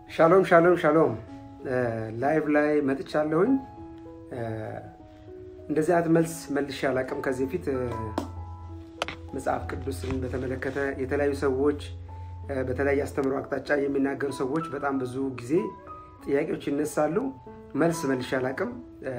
ሻሎም ሻሎም ሻሎም ላይቭ ላይ መጥቻለሁኝ። እንደዚህ አይነት መልስ መልሼ አላውቅም ከዚህ በፊት መጽሐፍ ቅዱስን በተመለከተ የተለያዩ ሰዎች በተለያየ አስተምሮ አቅጣጫ የሚናገሩ ሰዎች በጣም ብዙ ጊዜ ጥያቄዎች ይነሳሉ። መልስ መልሼ አላውቅም።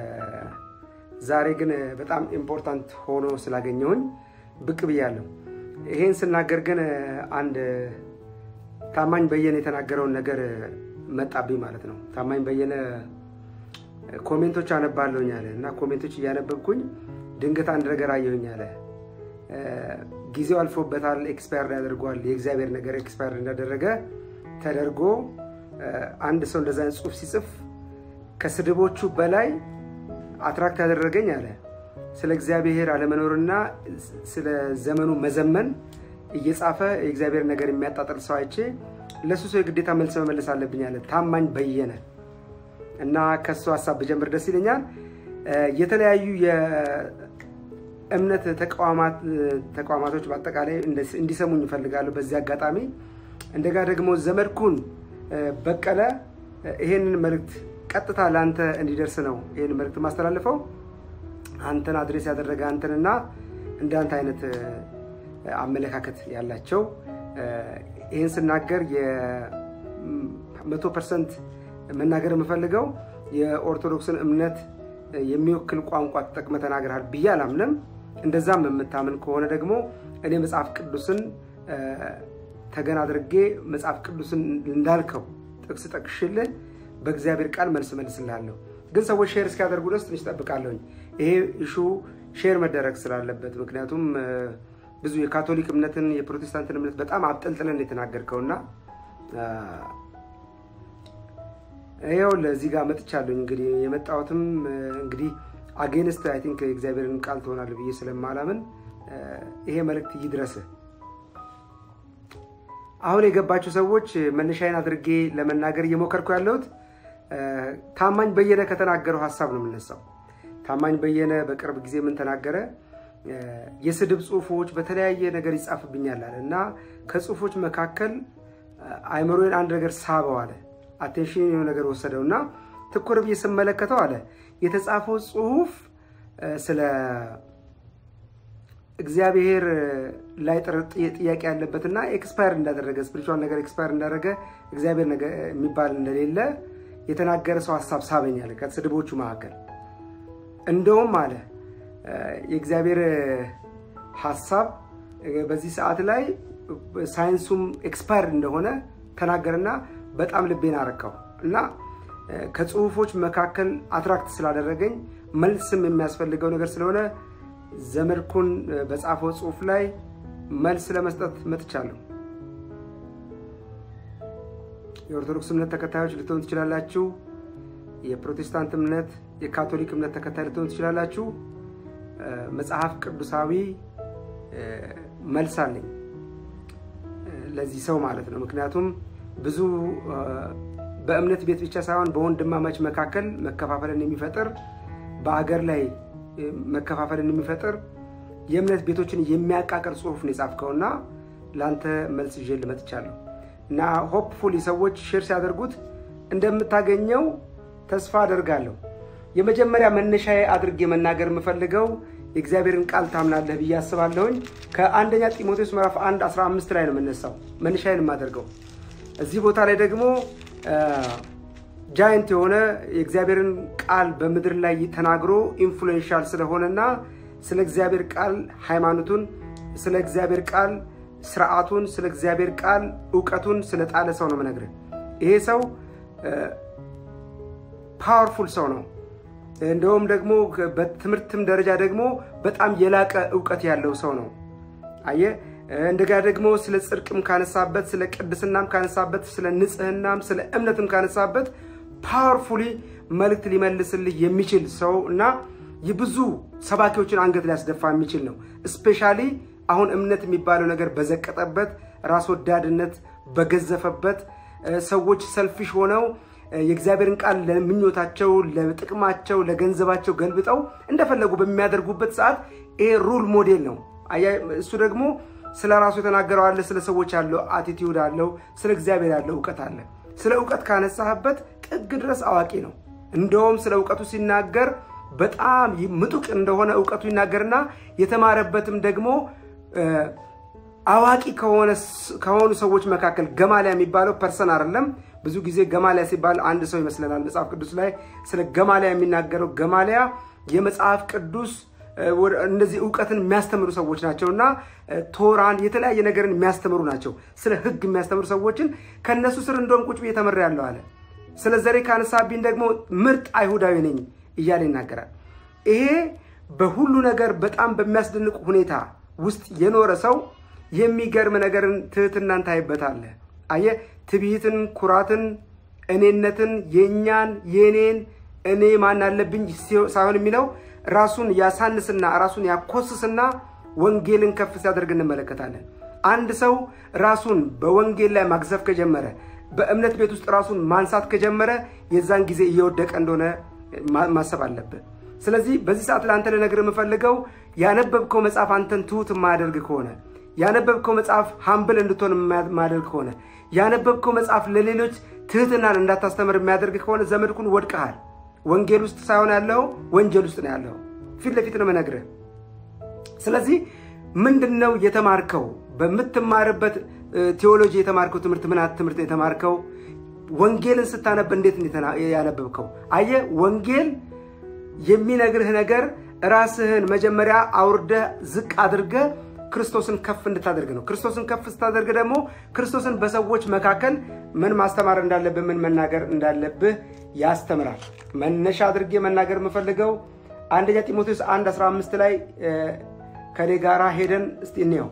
ዛሬ ግን በጣም ኢምፖርታንት ሆኖ ስላገኘሁኝ ብቅ ብያለሁ። ይሄን ስናገር ግን አንድ ታማኝ በየነ የተናገረውን ነገር መጣብኝ ማለት ነው። ታማኝ በየነ ኮሜንቶች አነባለሁኝ አለ እና ኮሜንቶች እያነበብኩኝ ድንገት አንድ ነገር አየሁኝ አለ። ጊዜው አልፎበታል፣ ኤክስፓየር ያደርጓል። የእግዚአብሔር ነገር ኤክስፓየር እንዳደረገ ተደርጎ አንድ ሰው እንደዛ ጽሑፍ ሲጽፍ ከስድቦቹ በላይ አትራክት ያደረገኝ አለ ስለ እግዚአብሔር አለመኖርና ስለ ዘመኑ መዘመን እየጻፈ የእግዚአብሔር ነገር የሚያጣጥል ሰው አይቼ ለሱ ሰው የግዴታ መልስ መመለስ አለብኝ አለ ታማኝ በየነ እና ከሱ ሀሳብ ብጀምር ደስ ይለኛል። የተለያዩ የእምነት ተቋማቶች በአጠቃላይ እንዲሰሙኝ ይፈልጋሉ። በዚህ አጋጣሚ እንደጋ ደግሞ ዘመድኩን በቀለ ይሄንን መልእክት ቀጥታ ለአንተ እንዲደርስ ነው ይህን መልእክት ማስተላልፈው። አንተን አድሬስ ያደረገ አንተንና እንዳንተ አይነት አመለካከት ያላቸው ይህን ስናገር የመቶ ፐርሰንት መናገር የምፈልገው የኦርቶዶክስን እምነት የሚወክል ቋንቋ ተጠቅመ ተናግረሃል ብዬ አላምንም። እንደዛም የምታምን ከሆነ ደግሞ እኔ መጽሐፍ ቅዱስን ተገን አድርጌ መጽሐፍ ቅዱስን እንዳልከው ጥቅስ ጠቅሽልህ በእግዚአብሔር ቃል መልስ መልስልሃለሁ። ግን ሰዎች ሼር እስኪያደርጉ ድረስ ትንሽ ጠብቃለሁኝ። ይሄ ኢሹ ሼር መደረግ ስላለበት ምክንያቱም ብዙ የካቶሊክ እምነትን የፕሮቴስታንትን እምነት በጣም አብጠልጥለን የተናገርከውና ይኸው ለዚህ ጋር መጥቻለሁኝ። እንግዲህ የመጣሁትም እንግዲህ አጌንስት አይ ቲንክ የእግዚአብሔርን ቃል ትሆናል ብዬ ስለማላምን ይሄ መልእክት ይድረስህ። አሁን የገባችሁ ሰዎች መነሻዬን አድርጌ ለመናገር እየሞከርኩ ያለሁት ታማኝ በየነ ከተናገረው ሀሳብ ነው የምነሳው። ታማኝ በየነ በቅርብ ጊዜ ምን ተናገረ? የስድብ ጽሁፎች በተለያየ ነገር ይጻፍብኛል አለ እና ከጽሁፎች መካከል አይምሮዬን አንድ ነገር ሳበው አለ። አቴንሽን የሆነ ነገር ወሰደው እና ትኩር ብዬ ስመለከተው አለ የተጻፈው ጽሁፍ ስለ እግዚአብሔር ላይ ጥያቄ ያለበትና ኤክስፓየር እንዳደረገ ስፒሪቹዋል ነገር ኤክስፓየር እንዳደረገ እግዚአብሔር የሚባል እንደሌለ የተናገረ ሰው ሀሳብ ሳበኛል። ከስድቦቹ መካከል እንደውም አለ የእግዚአብሔር ሀሳብ በዚህ ሰዓት ላይ ሳይንሱም ኤክስፓየር እንደሆነ ተናገርና በጣም ልቤን አረካው እና ከጽሁፎች መካከል አትራክት ስላደረገኝ መልስም የሚያስፈልገው ነገር ስለሆነ ዘመድኩን በጻፈው ጽሁፍ ላይ መልስ ለመስጠት መጥቻለሁ። የኦርቶዶክስ እምነት ተከታዮች ልትሆን ትችላላችሁ። የፕሮቴስታንት እምነት፣ የካቶሊክ እምነት ተከታይ ልትሆን ትችላላችሁ። መጽሐፍ ቅዱሳዊ መልስ አለኝ ለዚህ ሰው ማለት ነው። ምክንያቱም ብዙ በእምነት ቤት ብቻ ሳይሆን በወንድማማች መካከል መከፋፈልን የሚፈጥር በአገር ላይ መከፋፈልን የሚፈጥር የእምነት ቤቶችን የሚያቃቅር ጽሁፍ ነው የጻፍከውና ለአንተ መልስ ይዤ ልመጥቻለሁ እና ሆፕፉሊ ሰዎች ሼር ሲያደርጉት እንደምታገኘው ተስፋ አደርጋለሁ። የመጀመሪያ መነሻዬ አድርጌ መናገር የምፈልገው የእግዚአብሔርን ቃል ታምናለህ ብዬ አስባለሁኝ። ከአንደኛ ጢሞቴዎስ ምዕራፍ 1 15 ላይ ነው የምነሳው መነሻዬን የማደርገው። እዚህ ቦታ ላይ ደግሞ ጃይንት የሆነ የእግዚአብሔርን ቃል በምድር ላይ ተናግሮ ኢንፍሉዌንሻል ስለሆነና ስለ እግዚአብሔር ቃል ሃይማኖቱን፣ ስለ እግዚአብሔር ቃል ስርዓቱን፣ ስለ እግዚአብሔር ቃል እውቀቱን ስለጣለ ሰው ነው የምነግርህ። ይሄ ሰው ፓወርፉል ሰው ነው። እንደውም ደግሞ በትምህርትም ደረጃ ደግሞ በጣም የላቀ እውቀት ያለው ሰው ነው። አየህ እንደጋ ደግሞ ስለ ጽድቅም ካነሳበት፣ ስለ ቅድስናም ካነሳበት፣ ስለ ንጽህናም ስለ እምነትም ካነሳበት ፓወርፉሊ መልእክት ሊመልስልህ የሚችል ሰው እና የብዙ ሰባኪዎችን አንገት ሊያስደፋ የሚችል ነው። እስፔሻሊ አሁን እምነት የሚባለው ነገር በዘቀጠበት፣ ራስ ወዳድነት በገዘፈበት፣ ሰዎች ሰልፊሽ ሆነው የእግዚአብሔርን ቃል ለምኞታቸው፣ ለጥቅማቸው፣ ለገንዘባቸው ገልብጠው እንደፈለጉ በሚያደርጉበት ሰዓት ይሄ ሩል ሞዴል ነው። እሱ ደግሞ ስለ ራሱ የተናገረው አለ። ስለ ሰዎች ያለው አቲቲዩድ አለው። ስለ እግዚአብሔር ያለው እውቀት አለ። ስለ እውቀት ካነሳህበት ጥግ ድረስ አዋቂ ነው። እንደውም ስለ እውቀቱ ሲናገር በጣም ምጡቅ እንደሆነ እውቀቱ ይናገርና የተማረበትም ደግሞ አዋቂ ከሆኑ ሰዎች መካከል ገማሊያ የሚባለው ፐርሰን አይደለም። ብዙ ጊዜ ገማሊያ ሲባል አንድ ሰው ይመስለናል። መጽሐፍ ቅዱስ ላይ ስለ ገማሊያ የሚናገረው ገማሊያ የመጽሐፍ ቅዱስ እነዚህ እውቀትን የሚያስተምሩ ሰዎች ናቸው እና ቶራን የተለያየ ነገርን የሚያስተምሩ ናቸው። ስለ ሕግ የሚያስተምሩ ሰዎችን ከእነሱ ስር እንደውም ቁጭ ብዬ ተምሬያለሁ አለ። ስለ ዘሬ ካነሳብኝ ደግሞ ምርጥ አይሁዳዊ ነኝ እያለ ይናገራል። ይሄ በሁሉ ነገር በጣም በሚያስደንቅ ሁኔታ ውስጥ የኖረ ሰው የሚገርም ነገርን ትህትናን ታይበታለህ። አየህ፣ ትዕቢትን፣ ኩራትን፣ እኔነትን፣ የእኛን የእኔን እኔ ማን አለብኝ ሳይሆን የሚለው ራሱን ያሳንስና ራሱን ያኮስስና ወንጌልን ከፍ ሲያደርግ እንመለከታለን። አንድ ሰው ራሱን በወንጌል ላይ ማግዘፍ ከጀመረ በእምነት ቤት ውስጥ ራሱን ማንሳት ከጀመረ የዛን ጊዜ እየወደቀ እንደሆነ ማሰብ አለብህ። ስለዚህ በዚህ ሰዓት ለአንተ ልነግርህ የምፈልገው ያነበብከው መጽሐፍ አንተን ትሁት የማያደርግ ከሆነ ያነበብከው መጽሐፍ ሀምብል እንድትሆን የማያደርግ ከሆነ ያነበብከው መጽሐፍ ለሌሎች ትህትናን እንዳታስተምር የሚያደርግ ከሆነ ዘመድኩን ወድቀሃል። ወንጌል ውስጥ ሳይሆን ያለው ወንጀል ውስጥ ነው ያለው። ፊት ለፊት ነው የምነግርህ። ስለዚህ ምንድን ነው የተማርከው? በምትማርበት ቴዎሎጂ የተማርከው ትምህርት ምን ትምህርት የተማርከው? ወንጌልን ስታነብ እንዴት ያነበብከው? አየህ፣ ወንጌል የሚነግርህ ነገር ራስህን መጀመሪያ አውርደህ ዝቅ አድርገህ ክርስቶስን ከፍ እንድታደርግ ነው። ክርስቶስን ከፍ ስታደርግ ደግሞ ክርስቶስን በሰዎች መካከል ምን ማስተማር እንዳለብህ፣ ምን መናገር እንዳለብህ ያስተምራል። መነሻ አድርጌ መናገር የምፈልገው አንደኛ ጢሞቴዎስ 1 15 ላይ ከኔ ጋራ ሄደን እስቲ እንየው።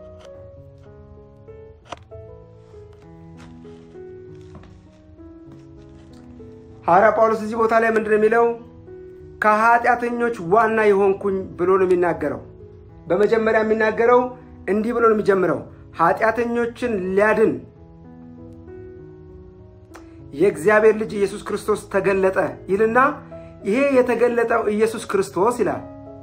ሐዋርያ ጳውሎስ እዚህ ቦታ ላይ ምንድን ነው የሚለው? ከኃጢአተኞች ዋና የሆንኩኝ ብሎ ነው የሚናገረው። በመጀመሪያ የሚናገረው እንዲህ ብሎ ነው የሚጀምረው፣ ኃጢአተኞችን ሊያድን የእግዚአብሔር ልጅ ኢየሱስ ክርስቶስ ተገለጠ ይልና ይሄ የተገለጠው ኢየሱስ ክርስቶስ ይላል።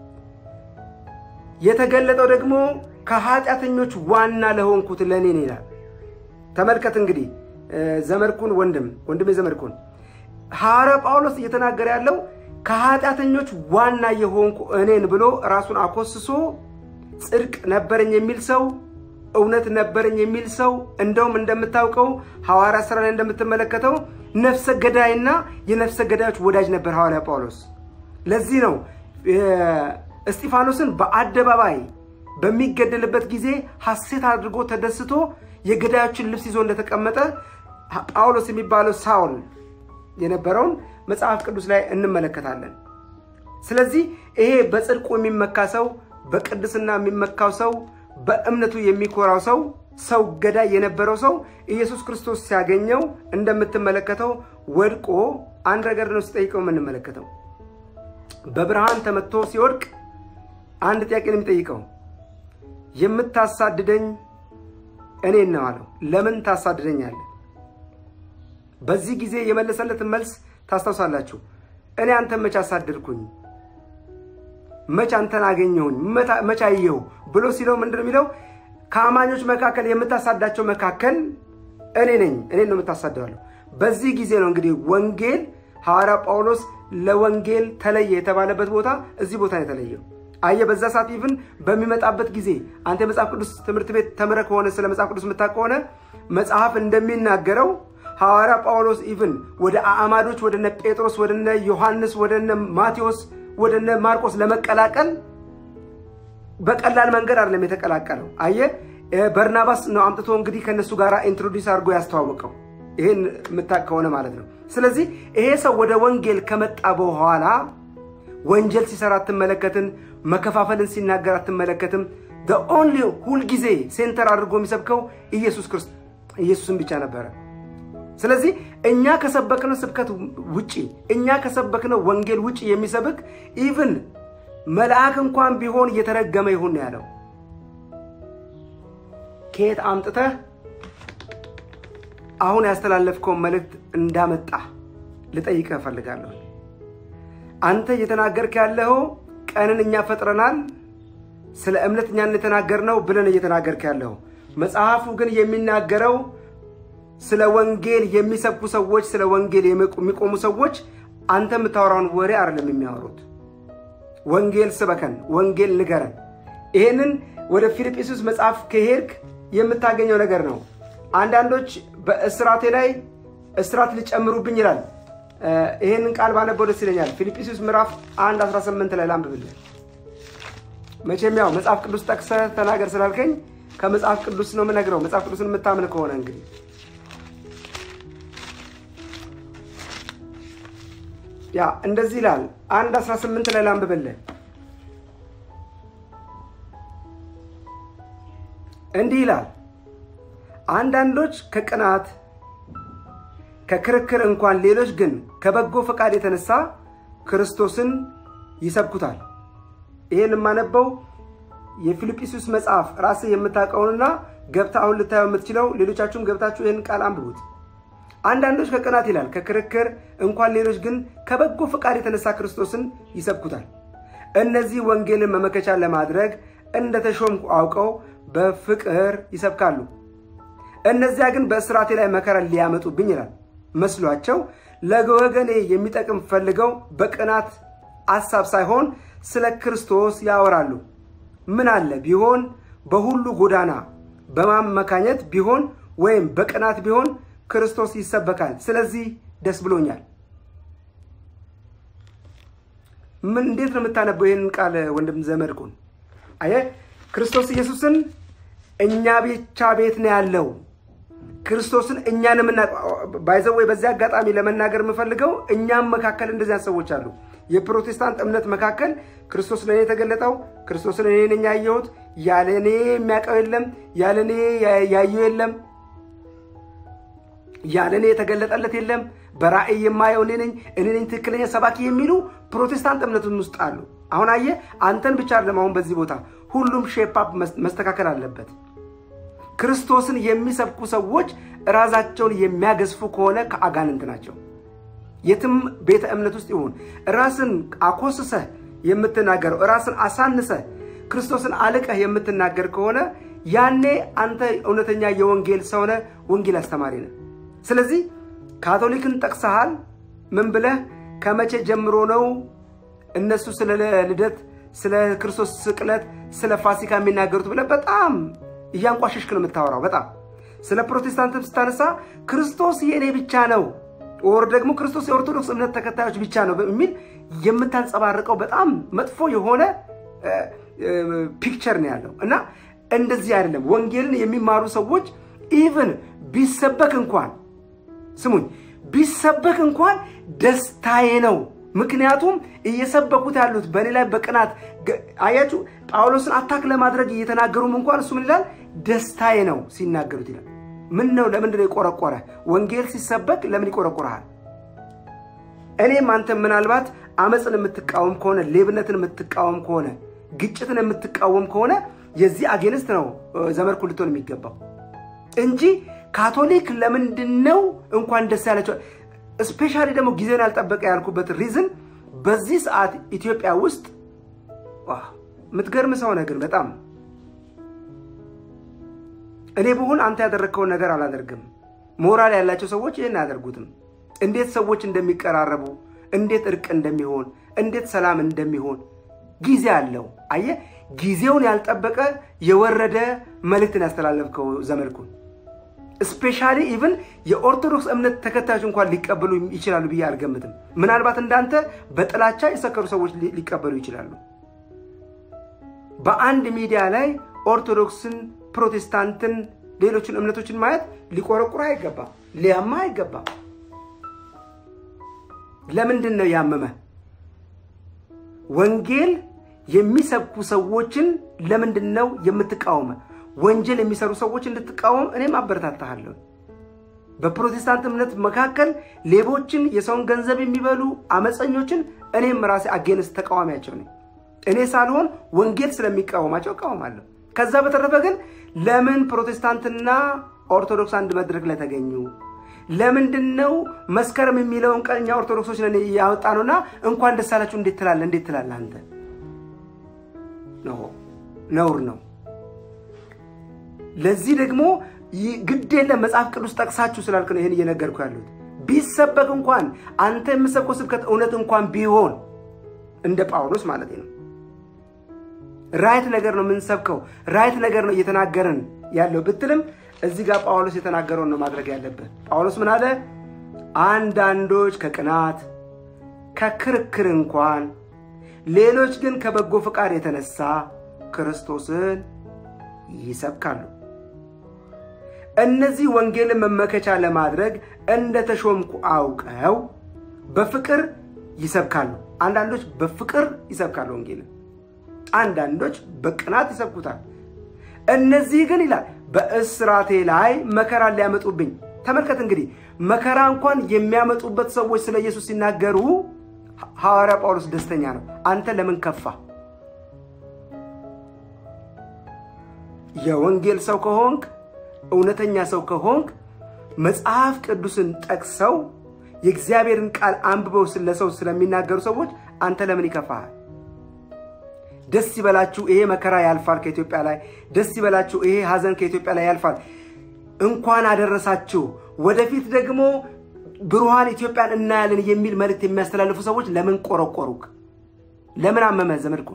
የተገለጠው ደግሞ ከኃጢአተኞች ዋና ለሆንኩት ለእኔ ይላል። ተመልከት እንግዲህ ዘመድኩን ወንድም ወንድሜ ዘመድኩን ሐዋርያ ጳውሎስ እየተናገረ ያለው ከኃጢአተኞች ዋና የሆንኩ እኔን ብሎ ራሱን አኮስሶ ጽድቅ ነበረኝ የሚል ሰው እውነት ነበረኝ የሚል ሰው እንደውም እንደምታውቀው ሐዋርያ ሥራ ላይ እንደምትመለከተው ነፍሰ ገዳይና የነፍሰ ገዳዮች ወዳጅ ነበር ሐዋርያ ጳውሎስ። ለዚህ ነው እስጢፋኖስን በአደባባይ በሚገደልበት ጊዜ ሐሴት አድርጎ ተደስቶ የገዳዮችን ልብስ ይዞ እንደተቀመጠ ጳውሎስ የሚባለው ሳውል የነበረውን መጽሐፍ ቅዱስ ላይ እንመለከታለን። ስለዚህ ይሄ በጽድቁ የሚመካ ሰው፣ በቅድስና የሚመካው ሰው፣ በእምነቱ የሚኮራው ሰው፣ ሰው ገዳይ የነበረው ሰው ኢየሱስ ክርስቶስ ሲያገኘው እንደምትመለከተው ወድቆ አንድ ነገር ነው ሲጠይቀው የምንመለከተው። በብርሃን ተመትቶ ሲወድቅ አንድ ጥያቄ ነው የሚጠይቀው። የምታሳድደኝ እኔን ነው አለው። ለምን ታሳድደኛለህ? በዚህ ጊዜ የመለሰለትን መልስ ታስታውሳላችሁ። እኔ አንተን መች አሳደድኩኝ? መች አንተን አገኘሁኝ? መች አየሁ ብሎ ሲለው ምንድን ነው የሚለው? ከአማኞች መካከል የምታሳዳቸው መካከል እኔ ነኝ፣ እኔን ነው የምታሳደዋለሁ። በዚህ ጊዜ ነው እንግዲህ ወንጌል ሐዋርያ ጳውሎስ ለወንጌል ተለየ የተባለበት ቦታ እዚህ ቦታ ነው የተለየው። አየ በዛ ሰዓት ኢቭን በሚመጣበት ጊዜ አንተ የመጽሐፍ ቅዱስ ትምህርት ቤት ተምረህ ከሆነ ስለ መጽሐፍ ቅዱስ የምታውቅ ከሆነ መጽሐፍ እንደሚናገረው ሐዋርያ ጳውሎስ ኢቭን ወደ አዕማዶች ወደነ ጴጥሮስ ወደነ ዮሐንስ ወደነ ማቴዎስ ወደነ ማርቆስ ለመቀላቀል በቀላል መንገድ አይደለም የተቀላቀለው። አየ በርናባስ ነው አምጥቶ እንግዲህ ከእነሱ ጋር ኢንትሮዲስ አድርጎ ያስተዋወቀው። ይህን የምታውቅ ከሆነ ማለት ነው። ስለዚህ ይሄ ሰው ወደ ወንጌል ከመጣ በኋላ ወንጀል ሲሰራ አትመለከትም። መከፋፈልን ሲናገር አትመለከትም። ኦንሊ ሁልጊዜ ሴንተር አድርጎ የሚሰብከው ኢየሱስ ክርስቶስ ኢየሱስን ብቻ ነበረ። ስለዚህ እኛ ከሰበክነው ስብከት ውጪ እኛ ከሰበክነው ወንጌል ውጪ የሚሰብክ ኢቭን መልአክ እንኳን ቢሆን እየተረገመ ይሁን ያለው ከየት አምጥተህ አሁን ያስተላለፍከውን መልእክት እንዳመጣ ልጠይቅህ እፈልጋለሁ። አንተ እየተናገርክ ያለው ቀንን እኛ ፈጥረናል፣ ስለ እምነት እኛን የተናገርነው ብለን እየተናገርክ ያለው መጽሐፉ ግን የሚናገረው ስለ ወንጌል የሚሰብኩ ሰዎች፣ ስለ ወንጌል የሚቆሙ ሰዎች አንተ የምታወራውን ወሬ አይደለም የሚያወሩት። ወንጌል ስበከን፣ ወንጌል ንገረን። ይሄንን ወደ ፊልጵስዩስ መጽሐፍ ከሄድክ የምታገኘው ነገር ነው። አንዳንዶች በእስራቴ ላይ እስራት ሊጨምሩብኝ ይላል። ይሄንን ቃል ባነበው ደስ ይለኛል። ፊልጵስዩስ ምዕራፍ 1 18 ላይ ላንብብልህ። መቼም ያው መጽሐፍ ቅዱስ ጠቅሰህ ተናገር ስላልከኝ ከመጽሐፍ ቅዱስ ነው የምነግረው። መጽሐፍ ቅዱስን የምታምን ከሆነ እንግዲህ ያ እንደዚህ ይላል። አንድ 18 ላይ ላንብብልህ። እንዲህ ይላል አንዳንዶች ከቅናት ከክርክር እንኳን ሌሎች ግን ከበጎ ፈቃድ የተነሳ ክርስቶስን ይሰብኩታል። ይሄን የማነበው የፊልጵስዩስ መጽሐፍ ራስህ የምታውቀውንና ገብታ አሁን ልታየው የምትችለው ሌሎቻችሁም ገብታችሁ ይህን ቃል አንብቡት። አንዳንዶች ከቅናት ይላል ከክርክር እንኳን ሌሎች ግን ከበጎ ፈቃድ የተነሳ ክርስቶስን ይሰብኩታል። እነዚህ ወንጌልን መመከቻ ለማድረግ እንደተሾምኩ አውቀው በፍቅር ይሰብካሉ። እነዚያ ግን በእስራቴ ላይ መከራ ሊያመጡብኝ ይላል መስሏቸው ለወገኔ የሚጠቅም ፈልገው በቅናት አሳብ ሳይሆን ስለ ክርስቶስ ያወራሉ። ምን አለ ቢሆን በሁሉ ጎዳና በማመካኘት ቢሆን ወይም በቅናት ቢሆን ክርስቶስ ይሰበካል። ስለዚህ ደስ ብሎኛል። ምን እንዴት ነው የምታነበው ይህንን ቃል ወንድም ዘመድኩን? አየህ ክርስቶስ ኢየሱስን እኛ ብቻ ቤት ነው ያለው። ክርስቶስን እኛን ባይዘው ወይ በዚህ አጋጣሚ ለመናገር የምፈልገው እኛም መካከል እንደዚያ ሰዎች አሉ። የፕሮቴስታንት እምነት መካከል ክርስቶስ ለእኔ የተገለጠው ክርስቶስን እኔ ነኝ ያየሁት፣ ያለ እኔ የሚያውቀው የለም፣ ያለ እኔ ያየው የለም፣ ያለ እኔ የተገለጠለት የለም፣ በራእይ የማየው እኔ ነኝ፣ እኔ ነኝ ትክክለኛ ሰባኪ የሚሉ ፕሮቴስታንት እምነትን ውስጥ አሉ። አሁን አየህ አንተን ብቻ አይደለም። አሁን በዚህ ቦታ ሁሉም ሼፓፕ መስተካከል አለበት። ክርስቶስን የሚሰብኩ ሰዎች ራሳቸውን የሚያገዝፉ ከሆነ ከአጋንንት ናቸው። የትም ቤተ እምነት ውስጥ ይሁን ራስን አኮስሰህ የምትናገረው ራስን አሳንሰህ ክርስቶስን አልቀህ የምትናገር ከሆነ ያኔ አንተ እውነተኛ የወንጌል ሰው ነህ፣ ወንጌል አስተማሪ ነህ። ስለዚህ ካቶሊክን ጠቅሰሃል። ምን ብለህ ከመቼ ጀምሮ ነው እነሱ ስለ ልደት፣ ስለ ክርስቶስ ስቅለት፣ ስለ ፋሲካ የሚናገሩት ብለህ በጣም እያንቋሸሽክ ነው የምታወራው። በጣም ስለ ፕሮቴስታንትም ስታነሳ ክርስቶስ የእኔ ብቻ ነው ወር ደግሞ ክርስቶስ የኦርቶዶክስ እምነት ተከታዮች ብቻ ነው የሚል የምታንጸባርቀው በጣም መጥፎ የሆነ ፒክቸር ነው ያለው እና እንደዚህ አይደለም። ወንጌልን የሚማሩ ሰዎች ኢቭን ቢሰበክ እንኳን ስሙኝ፣ ቢሰበክ እንኳን ደስታዬ ነው። ምክንያቱም እየሰበኩት ያሉት በእኔ ላይ በቅናት አያችሁ፣ ጳውሎስን አታክ ለማድረግ እየተናገሩም እንኳን እሱ ምን ይላል? ደስታዬ ነው ሲናገሩት ይላል። ምን ነው? ለምንድን ነው የቆረቆረ? ወንጌል ሲሰበክ ለምን ይቆረቆረሃል? እኔም አንተ ምናልባት አመፅን የምትቃወም ከሆነ ሌብነትን የምትቃወም ከሆነ ግጭትን የምትቃወም ከሆነ የዚህ አጌንስት ነው ዘመድኩ ልትሆን የሚገባው እንጂ ካቶሊክ ለምንድን ነው እንኳን ደስ ያላቸው ስፔሻሊ ደግሞ ጊዜውን ያልጠበቀ ያልኩበት ሪዝን በዚህ ሰዓት ኢትዮጵያ ውስጥ የምትገርም ሰው ነህ። ግን በጣም እኔ ብሆን አንተ ያደረግከውን ነገር አላደርግም። ሞራል ያላቸው ሰዎች ይህን አያደርጉትም። እንዴት ሰዎች እንደሚቀራረቡ፣ እንዴት እርቅ እንደሚሆን፣ እንዴት ሰላም እንደሚሆን ጊዜ አለው። አየህ፣ ጊዜውን ያልጠበቀ የወረደ መልእክትን ያስተላለፍከው ዘመድኩን ስፔሻሊ ኢቭን የኦርቶዶክስ እምነት ተከታዮች እንኳን ሊቀበሉ ይችላሉ ብዬ አልገምትም። ምናልባት እንዳንተ በጥላቻ የሰከሩ ሰዎች ሊቀበሉ ይችላሉ። በአንድ ሚዲያ ላይ ኦርቶዶክስን፣ ፕሮቴስታንትን፣ ሌሎችን እምነቶችን ማየት ሊቆረቁር አይገባም፣ ሊያማ አይገባም። ለምንድን ነው ያመመ? ወንጌል የሚሰብኩ ሰዎችን ለምንድን ነው የምትቃወመ? ወንጀል የሚሰሩ ሰዎች እንድትቃወም እኔም አበረታታሃለሁ። በፕሮቴስታንት እምነት መካከል ሌቦችን፣ የሰውን ገንዘብ የሚበሉ አመፀኞችን እኔም ራሴ አጌንስት ተቃዋሚያቸው ነኝ። እኔ ሳልሆን ወንጌል ስለሚቃወማቸው እቃወማለሁ። ከዛ በተረፈ ግን ለምን ፕሮቴስታንትና ኦርቶዶክስ አንድ መድረክ ላይ ተገኙ? ለምንድን ነው መስከረም የሚለውን ቀን እኛ ኦርቶዶክሶች ነን ያወጣ ነውና እንኳን ደስ አላችሁ እንዴት ትላለህ? እንዴት ትላለህ አንተ? ነውር ነው። ለዚህ ደግሞ ግድ የለም መጽሐፍ ቅዱስ ጠቅሳችሁ ስላልክ ነው ይህን እየነገርኩ ያሉት። ቢሰበክ እንኳን አንተ የምሰብከው ስብከት እውነት እንኳን ቢሆን እንደ ጳውሎስ ማለት ነው ራይት ነገር ነው የምንሰብከው፣ ራይት ነገር ነው እየተናገርን ያለው ብትልም እዚህ ጋር ጳውሎስ የተናገረውን ነው ማድረግ ያለብህ። ጳውሎስ ምን አለ? አንዳንዶች ከቅናት ከክርክር እንኳን ሌሎች ግን ከበጎ ፈቃድ የተነሳ ክርስቶስን ይሰብካሉ። እነዚህ ወንጌልን መመከቻ ለማድረግ እንደ ተሾምኩ አውቀው በፍቅር ይሰብካሉ። አንዳንዶች በፍቅር ይሰብካሉ ወንጌልን፣ አንዳንዶች በቅናት ይሰብኩታል። እነዚህ ግን ይላል በእስራቴ ላይ መከራ ሊያመጡብኝ። ተመልከት እንግዲህ መከራ እንኳን የሚያመጡበት ሰዎች ስለ ኢየሱስ ሲናገሩ ሐዋርያ ጳውሎስ ደስተኛ ነው። አንተ ለምን ከፋ? የወንጌል ሰው ከሆንክ እውነተኛ ሰው ከሆንክ መጽሐፍ ቅዱስን ጠቅሰው የእግዚአብሔርን ቃል አንብበው ለሰው ስለሚናገሩ ሰዎች አንተ ለምን ይከፋሃል? ደስ ይበላችሁ፣ ይሄ መከራ ያልፋል ከኢትዮጵያ ላይ። ደስ ይበላችሁ፣ ይሄ ሐዘን ከኢትዮጵያ ላይ ያልፋል። እንኳን አደረሳችሁ፣ ወደፊት ደግሞ ብሩሃን ኢትዮጵያን እናያለን የሚል መልእክት የሚያስተላልፉ ሰዎች ለምን ቆረቆሩክ? ለምን አመመ ዘመድኩን?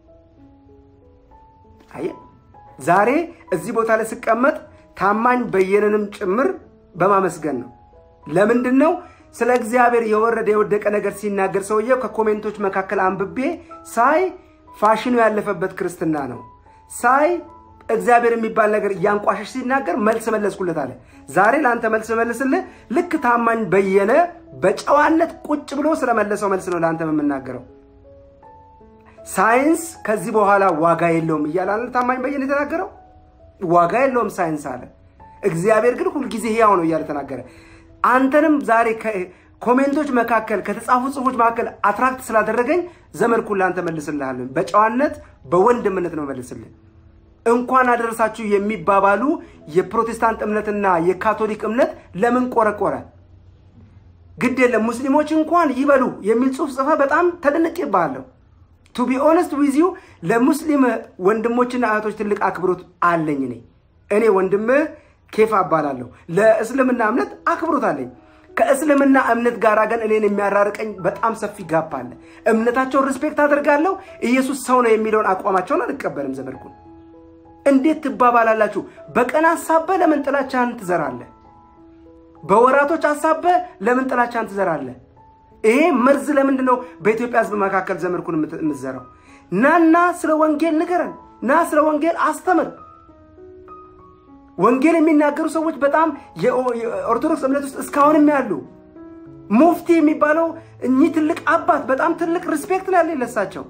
አየህ ዛሬ እዚህ ቦታ ላይ ስቀመጥ ታማኝ በየነንም ጭምር በማመስገን ነው። ለምንድን ነው? ስለ እግዚአብሔር የወረደ የወደቀ ነገር ሲናገር ሰውየው ከኮሜንቶች መካከል አንብቤ ሳይ ፋሽኑ ያለፈበት ክርስትና ነው ሳይ እግዚአብሔር የሚባል ነገር እያንቋሸሽ ሲናገር መልስ መለስኩለት አለ። ዛሬ ለአንተ መልስ መልስልህ። ልክ ታማኝ በየነ በጨዋነት ቁጭ ብሎ ስለመለሰው መልስ ነው ለአንተ የምናገረው። ሳይንስ ከዚህ በኋላ ዋጋ የለውም እያለ ታማኝ በየነ የተናገረው ዋጋ የለውም ሳይንስ አለ። እግዚአብሔር ግን ሁልጊዜ ሕያው ነው እያለ ተናገረ። አንተንም ዛሬ ኮሜንቶች መካከል ከተጻፉ ጽሁፎች መካከል አትራክት ስላደረገኝ ዘመድኩን ለአንተ መልስልሃለን። በጨዋነት በወንድምነት ነው መልስልህ። እንኳን አደረሳችሁ የሚባባሉ የፕሮቴስታንት እምነትና የካቶሊክ እምነት ለምን ቆረቆረ? ግድ የለም ሙስሊሞች እንኳን ይበሉ የሚል ጽሁፍ ጽፈ በጣም ተደንቄብሃለሁ። ቱ ቢ ኦነስት ዊዝ ዩ ለሙስሊም ወንድሞችና እህቶች ትልቅ አክብሮት አለኝ። እኔ እኔ ወንድምህ ኬፋ እባላለሁ። ለእስልምና እምነት አክብሮት አለኝ። ከእስልምና እምነት ጋር ግን እኔን የሚያራርቀኝ በጣም ሰፊ ጋፕ አለ። እምነታቸውን ሪስፔክት አደርጋለሁ። ኢየሱስ ሰው ነው የሚለውን አቋማቸውን አልቀበልም። ዘመድኩን እንዴት ትባባላላችሁ? በቀን አሳበ ለምን ጥላቻህን ትዘራለህ? በወራቶች አሳበ ለምን ጥላቻህን ትዘራለህ? ይሄ መርዝ ለምንድን ነው በኢትዮጵያ ሕዝብ መካከል ዘመድኩን የምትዘራው? ናና ስለ ወንጌል ንገረን፣ ና ስለ ወንጌል አስተምር። ወንጌል የሚናገሩ ሰዎች በጣም የኦርቶዶክስ እምነት ውስጥ እስካሁንም ያሉ ሙፍቲ የሚባለው እኚህ ትልቅ አባት በጣም ትልቅ ሪስፔክት ነው ያለኝ ለሳቸው።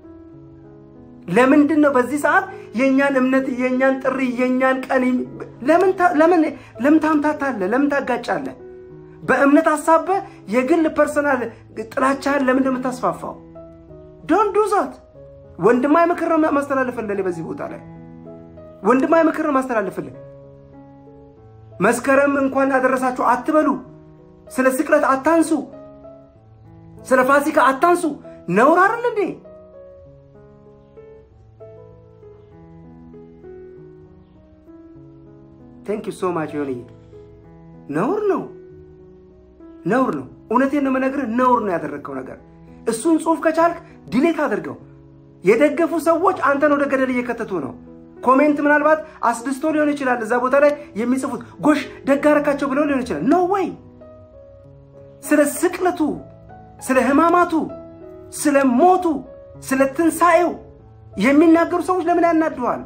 ለምንድን ነው በዚህ ሰዓት የእኛን እምነት የእኛን ጥሪ የእኛን ቀን ለምን ታምታታለህ? ለምን ታጋጫለህ? በእምነት ሀሳበ የግል ፐርሰናል ጥላቻህን ለምን እንደምታስፋፋው ዶን ዱ ዛት። ወንድማዊ ምክር ነው ማስተላለፍልህ። በዚህ ቦታ ላይ ወንድማዊ ምክር ነው ማስተላለፍልህ። መስከረም እንኳን አደረሳችሁ አትበሉ። ስለ ስቅለት አታንሱ። ስለ ፋሲካ አታንሱ። ነውር አይደል እንዴ? ቴንክ ዩ ሶ ማች ሆንዬ። ነውር ነው ነውር ነው። እውነቴን ነው የምነግርህ፣ ነውር ነው ያደረግከው ነገር። እሱን ጽሁፍ ከቻልክ ዲሌት አድርገው። የደገፉ ሰዎች አንተን ወደ ገደል እየከተቱ ነው። ኮሜንት ምናልባት አስደስቶ ሊሆን ይችላል። እዛ ቦታ ላይ የሚጽፉት ጎሽ ደግ አደረካቸው ብለው ሊሆን ይችላል። ኖ ወይ ስለ ስቅለቱ፣ ስለ ሕማማቱ፣ ስለ ሞቱ፣ ስለ ትንሣኤው የሚናገሩ ሰዎች ለምን ያናድኋል?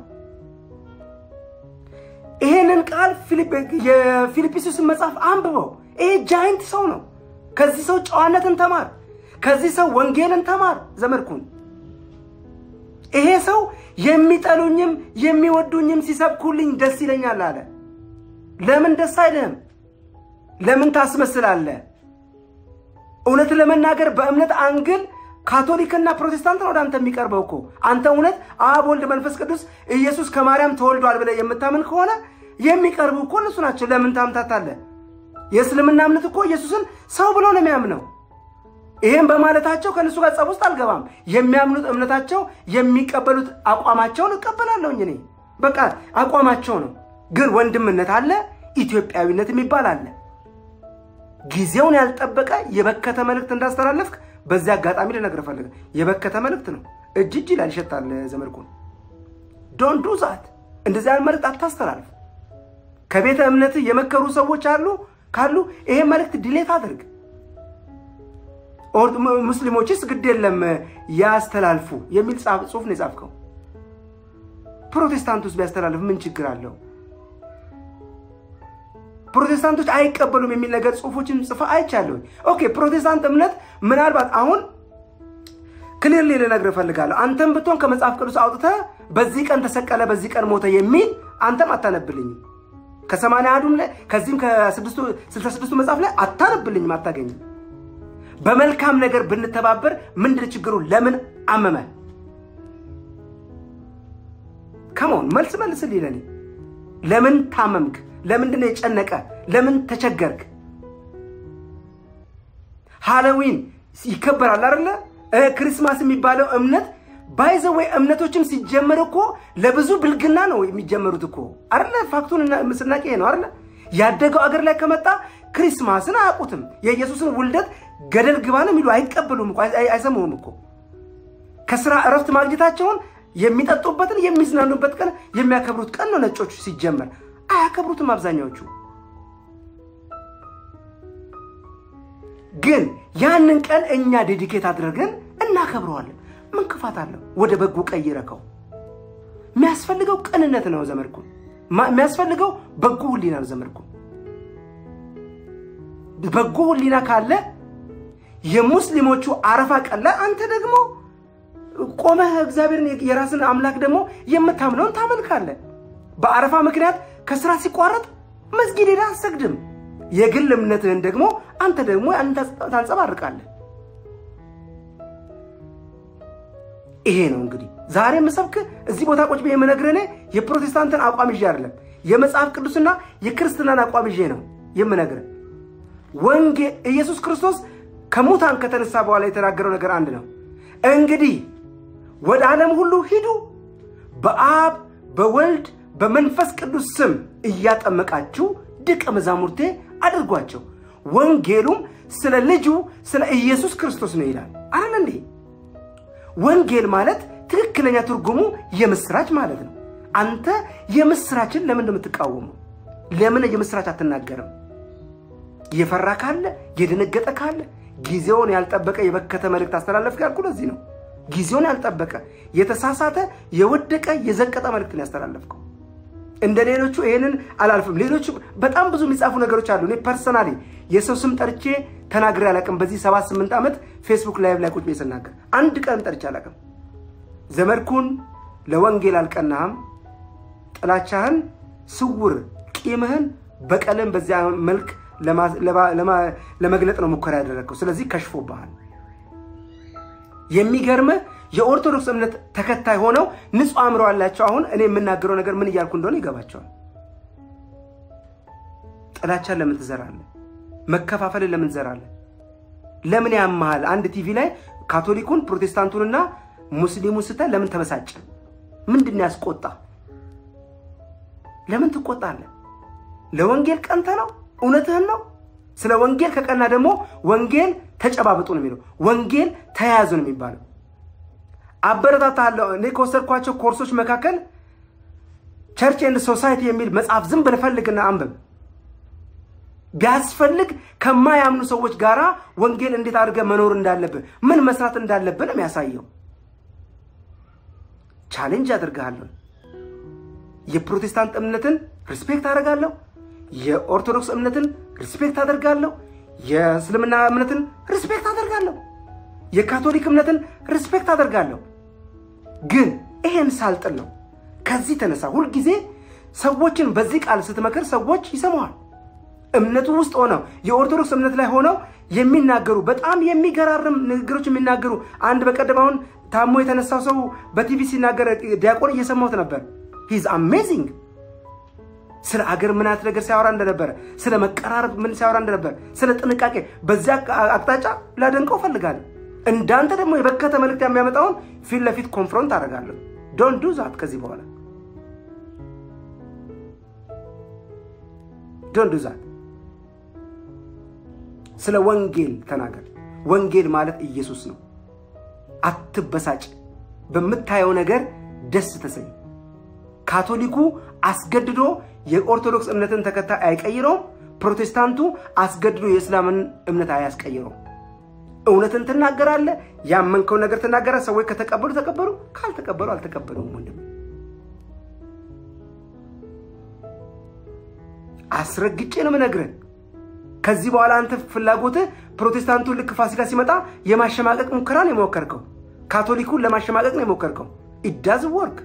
ይሄንን ቃል የፊልጵስዩስን መጽሐፍ አንብበው። ይሄ ጃይንት ሰው ነው። ከዚህ ሰው ጨዋነትን ተማር። ከዚህ ሰው ወንጌልን ተማር። ዘመድኩን ይሄ ሰው የሚጠሉኝም የሚወዱኝም ሲሰብኩልኝ ደስ ይለኛል አለ። ለምን ደስ አይልህም? ለምን ታስመስላለህ? እውነት ለመናገር በእምነት አንግል ካቶሊክና ፕሮቴስታንት ነው ወደ አንተ የሚቀርበው እኮ። አንተ እውነት አብ፣ ወልድ፣ መንፈስ ቅዱስ ኢየሱስ ከማርያም ተወልዷል ብለህ የምታምን ከሆነ የሚቀርቡ እኮ እነሱ ናቸው። ለምን ታምታታለህ? የእስልምና እምነት እኮ ኢየሱስን ሰው ብሎ ነው የሚያምነው። ይህም በማለታቸው ከእነሱ ጋር ጸብ ውስጥ አልገባም። የሚያምኑት እምነታቸው፣ የሚቀበሉት አቋማቸውን እቀበላለሁኝ እኔ። በቃ አቋማቸው ነው። ግን ወንድምነት አለ፣ ኢትዮጵያዊነት የሚባል አለ። ጊዜውን ያልጠበቀ የበከተ መልእክት እንዳስተላለፍክ በዚህ አጋጣሚ ልነግርህ ፈልገ የበከተ መልእክት ነው። እጅ እጅ ይላል ይሸታል። ዘመድኩን ዶንት ዱ ዛት። እንደዚህ አይነት መልእክት አታስተላልፍ። ከቤተ እምነት የመከሩ ሰዎች አሉ ካሉ ይሄ መልእክት ዲሌት አድርግ። ሙስሊሞችስ ግድ የለም ያስተላልፉ የሚል ጽሁፍ ነው የጻፍከው። ፕሮቴስታንቱስ ቢያስተላልፍ ምን ችግር አለው? ፕሮቴስታንቶች አይቀበሉም የሚል ነገር ጽሁፎችን ጽፈ አይቻለሁ። ኦኬ ፕሮቴስታንት እምነት ምናልባት አሁን ክሊርሊ ልነግርህ እፈልጋለሁ። አንተም ብትሆን ከመጽሐፍ ቅዱስ አውጥተህ በዚህ ቀን ተሰቀለ፣ በዚህ ቀን ሞተ የሚል አንተም አታነብልኝም። ከሰማንያ አሐዱም ላይ ከዚህም ከስልሳ ስድስቱ መጽሐፍ ላይ አታነብልኝም፣ አታገኝም። በመልካም ነገር ብንተባበር ምንድን ችግሩ? ለምን አመመ? ከመሆን መልስ መልስልኝ ለኔ። ለምን ታመምክ? ለምንድን ነው የጨነቀ? ለምን ተቸገርክ? ሃሎዊን ይከበራል አይደለ? ክሪስማስ የሚባለው እምነት ባይዘወይ እምነቶችም ሲጀመር እኮ ለብዙ ብልግና ነው የሚጀመሩት እኮ አይደለ? ፋክቱን ምስናቄ ነው አይደለ? ያደገው አገር ላይ ከመጣ ክሪስማስን አያውቁትም። የኢየሱስን ውልደት ገደል ግባ ነው የሚሉ አይቀበሉም እኮ አይሰሙም እኮ። ከስራ እረፍት ማግኘታቸውን የሚጠጡበትን የሚዝናኑበት ቀን የሚያከብሩት ቀን ነው ነጮቹ ሲጀመር አያከብሩትም አብዛኛዎቹ። ግን ያንን ቀን እኛ ዴዲኬት አድርገን እናከብረዋለን። ምን ክፋት አለው? ወደ በጎ ቀይረከው። የሚያስፈልገው ቅንነት ነው ዘመድኩ። የሚያስፈልገው በጎ ህሊና ነው ዘመድኩ። በጎ ህሊና ካለ የሙስሊሞቹ አረፋ ቀን ላይ አንተ ደግሞ ቆመህ እግዚአብሔርን የራስን አምላክ ደግሞ የምታምነውን ታመልካለህ። በአረፋ ምክንያት ከስራ ሲቋረጥ መስጊድ ሄደህ አሰግድም። የግል እምነትህን ደግሞ አንተ ደግሞ ታንጸባርቃለህ። ይሄ ነው እንግዲህ ዛሬ የምሰብክ እዚህ ቦታ ቁጭ ብዬ የምነግርህ እኔ የፕሮቴስታንትን አቋም ይዤ አይደለም፣ የመጽሐፍ ቅዱስና የክርስትናን አቋም ይዤ ነው የምነግርህ። ወንጌ ኢየሱስ ክርስቶስ ከሙታን ከተነሳ በኋላ የተናገረው ነገር አንድ ነው። እንግዲህ ወደ ዓለም ሁሉ ሂዱ፣ በአብ በወልድ በመንፈስ ቅዱስ ስም እያጠመቃችሁ ደቀ መዛሙርቴ አድርጓቸው፣ ወንጌሉም ስለ ልጁ ስለ ኢየሱስ ክርስቶስ ነው ይላል። አለ እንዴ? ወንጌል ማለት ትክክለኛ ትርጉሙ የምስራች ማለት ነው። አንተ የምስራችን ለምን እንደምትቃወመው? ለምን የምስራች አትናገርም? የፈራ ካለ የደነገጠ ካለ ጊዜውን ያልጠበቀ የበከተ መልእክት አስተላለፍክ ያልኩ ለዚህ ነው። ጊዜውን ያልጠበቀ የተሳሳተ የወደቀ የዘቀጠ መልእክትን ያስተላለፍከው። እንደ ሌሎቹ ይሄንን አላልፍም። ሌሎቹ በጣም ብዙ የሚጻፉ ነገሮች አሉ። እኔ ፐርሰናሊ የሰው ስም ጠርቼ ተናግሬ አላውቅም። በዚህ ሰባት ስምንት ዓመት ፌስቡክ ላይቭ ላይ ቁጭ ብዬ ስናገር አንድ ቀን ጠርቼ አላውቅም። ዘመድኩን ለወንጌል አልቀናህም። ጥላቻህን፣ ስውር ቂምህን፣ በቀልን በዚያ መልክ ለመግለጥ ነው ሙከራ ያደረግከው። ስለዚህ ከሽፎብሃል። የሚገርምህ የኦርቶዶክስ እምነት ተከታይ ሆነው ንጹሕ አእምሮ አላቸው። አሁን እኔ የምናገረው ነገር ምን እያልኩ እንደሆነ ይገባቸዋል። ጥላቻን ለምን ትዘራለህ? መከፋፈልን ለምን ትዘራለህ? ለምን ያመሃል? አንድ ቲቪ ላይ ካቶሊኩን ፕሮቴስታንቱንና ሙስሊሙን ስታይ ለምን ተበሳጨ? ምንድን ያስቆጣ? ለምን ትቆጣለህ? ለወንጌል ቀንተ ነው? እውነትህን ነው? ስለ ወንጌል ከቀና ደግሞ ወንጌል ተጨባብጡ ነው የሚለው። ወንጌል ተያያዙ ነው የሚባለው። አበረታታለሁ። እኔ ከወሰድኳቸው ኮርሶች መካከል ቸርች ኤንድ ሶሳይቲ የሚል መጽሐፍ ዝም ብለህ ፈልግና አንብብ። ቢያስፈልግ ከማያምኑ ሰዎች ጋር ወንጌል እንዴት አድርገህ መኖር እንዳለብህ፣ ምን መስራት እንዳለብህ ነው የሚያሳየው። ቻሌንጅ አድርግሃለሁ። የፕሮቴስታንት እምነትን ሪስፔክት አደርጋለሁ። የኦርቶዶክስ እምነትን ሪስፔክት አደርጋለሁ። የእስልምና እምነትን ሪስፔክት አደርጋለሁ። የካቶሊክ እምነትን ሪስፔክት አደርጋለሁ። ግን ይሄን ሳልጥል ነው። ከዚህ ተነሳ። ሁልጊዜ ሰዎችን በዚህ ቃል ስትመክር ሰዎች ይሰማዋል። እምነቱ ውስጥ ሆነው የኦርቶዶክስ እምነት ላይ ሆነው የሚናገሩ በጣም የሚገራርም ንግግሮች የሚናገሩ አንድ በቀደም አሁን ታሞ የተነሳው ሰው በቲቪ ሲናገር ዲያቆን እየሰማሁት ነበር። ሂዝ አሜዚንግ ስለ አገር ምን አይነት ነገር ሲያወራ እንደነበረ፣ ስለ መቀራረብ ምን ሲያወራ እንደነበረ፣ ስለ ጥንቃቄ በዚያ አቅጣጫ ላደንቀው እፈልጋለሁ። እንዳንተ ደግሞ የበከተ መልእክት የሚያመጣውን ፊት ለፊት ኮንፍሮንት አደርጋለሁ። ዶንት ዱ ዛት ከዚህ በኋላ ዶንት ዱ ዛት። ስለ ወንጌል ተናገር። ወንጌል ማለት ኢየሱስ ነው። አትበሳጭ። በምታየው ነገር ደስ ተሰኝ። ካቶሊኩ አስገድዶ የኦርቶዶክስ እምነትን ተከታይ አይቀይረውም። ፕሮቴስታንቱ አስገድዶ የእስላምን እምነት አያስቀይረውም። እውነትን ትናገራለህ። ያመንከውን ነገር ትናገራለህ። ሰዎች ከተቀበሉ ተቀበሉ፣ ካልተቀበሉ አልተቀበሉም። ወንድም አስረግጬ ነው የምነግርህ። ከዚህ በኋላ አንተ ፍላጎትህ ፕሮቴስታንቱን ልክ ፋሲካ ሲመጣ የማሸማቀቅ ሙከራ ነው የሞከርከው። ካቶሊኩን ለማሸማቀቅ ነው የሞከርከው። ኢዳዝ ወርክ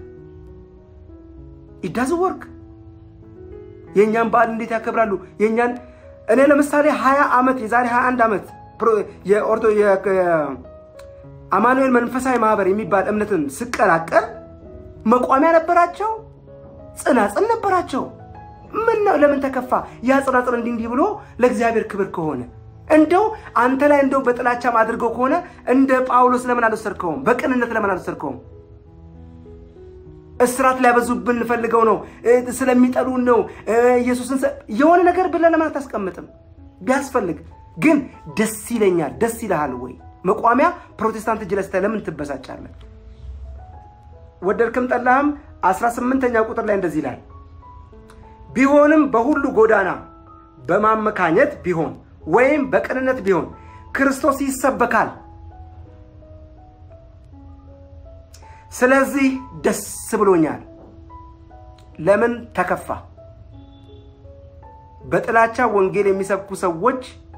ኢዳዝ ወርክ። የእኛን በዓል እንዴት ያከብራሉ? የእኛን እኔ ለምሳሌ ሀያ ዓመት የዛሬ 21 ዓመት አማኑኤል መንፈሳዊ ማህበር የሚባል እምነትን ስቀላቀል መቋሚያ ነበራቸው፣ ጽናጽል ነበራቸው። ምን ነው ለምን ተከፋ? ያ ጽናጽል እንዲህ እንዲህ ብሎ ለእግዚአብሔር ክብር ከሆነ እንደው አንተ ላይ እንደው በጥላቻም አድርገው ከሆነ እንደ ጳውሎስ ለምን አልወሰድከውም? በቅንነት ለምን አልወሰድከውም? እስራት ሊያበዙብን እንፈልገው ነው፣ ስለሚጠሉን ነው፣ ኢየሱስን የሆነ ነገር ብለህ ለምን አታስቀምጥም? ቢያስፈልግ ግን ደስ ይለኛል። ደስ ይልሃል ወይ? መቋሚያ ፕሮቴስታንት እጅ ላይ ስታይ ለምን ትበሳጫለህ? ወደድክም ጠላህም 18ኛ ቁጥር ላይ እንደዚህ ይላል፣ ቢሆንም በሁሉ ጎዳና በማመካኘት ቢሆን ወይም በቅንነት ቢሆን ክርስቶስ ይሰበካል። ስለዚህ ደስ ብሎኛል። ለምን ተከፋ? በጥላቻ ወንጌል የሚሰብኩ ሰዎች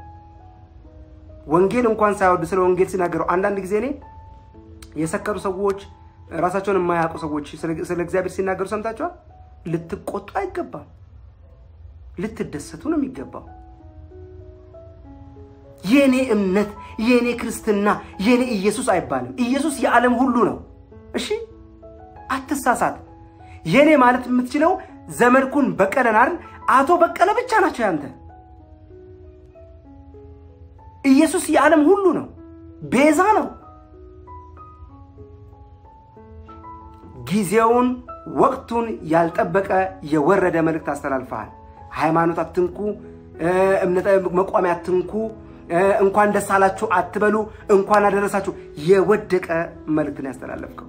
ወንጌል እንኳን ሳይወዱ ስለ ወንጌል ሲናገሩ አንዳንድ ጊዜ እኔ የሰከሩ ሰዎች ራሳቸውን የማያውቁ ሰዎች ስለ እግዚአብሔር ሲናገሩ ሰምታችኋል። ልትቆጡ አይገባም፣ ልትደሰቱ ነው የሚገባው። የእኔ እምነት፣ የእኔ ክርስትና፣ የእኔ ኢየሱስ አይባልም። ኢየሱስ የዓለም ሁሉ ነው። እሺ አትሳሳት። የእኔ ማለት የምትችለው ዘመድኩን በቀለን አይደል? አቶ በቀለ ብቻ ናቸው ያንተ። ኢየሱስ የዓለም ሁሉ ነው፣ ቤዛ ነው። ጊዜውን ወቅቱን ያልጠበቀ የወረደ መልእክት አስተላልፈሃል። ሃይማኖት አትንኩ፣ እምነት መቋሚያ አትንኩ፣ እንኳን ደስ አላችሁ አትበሉ፣ እንኳን አደረሳችሁ። የወደቀ መልእክትን ያስተላለፍከው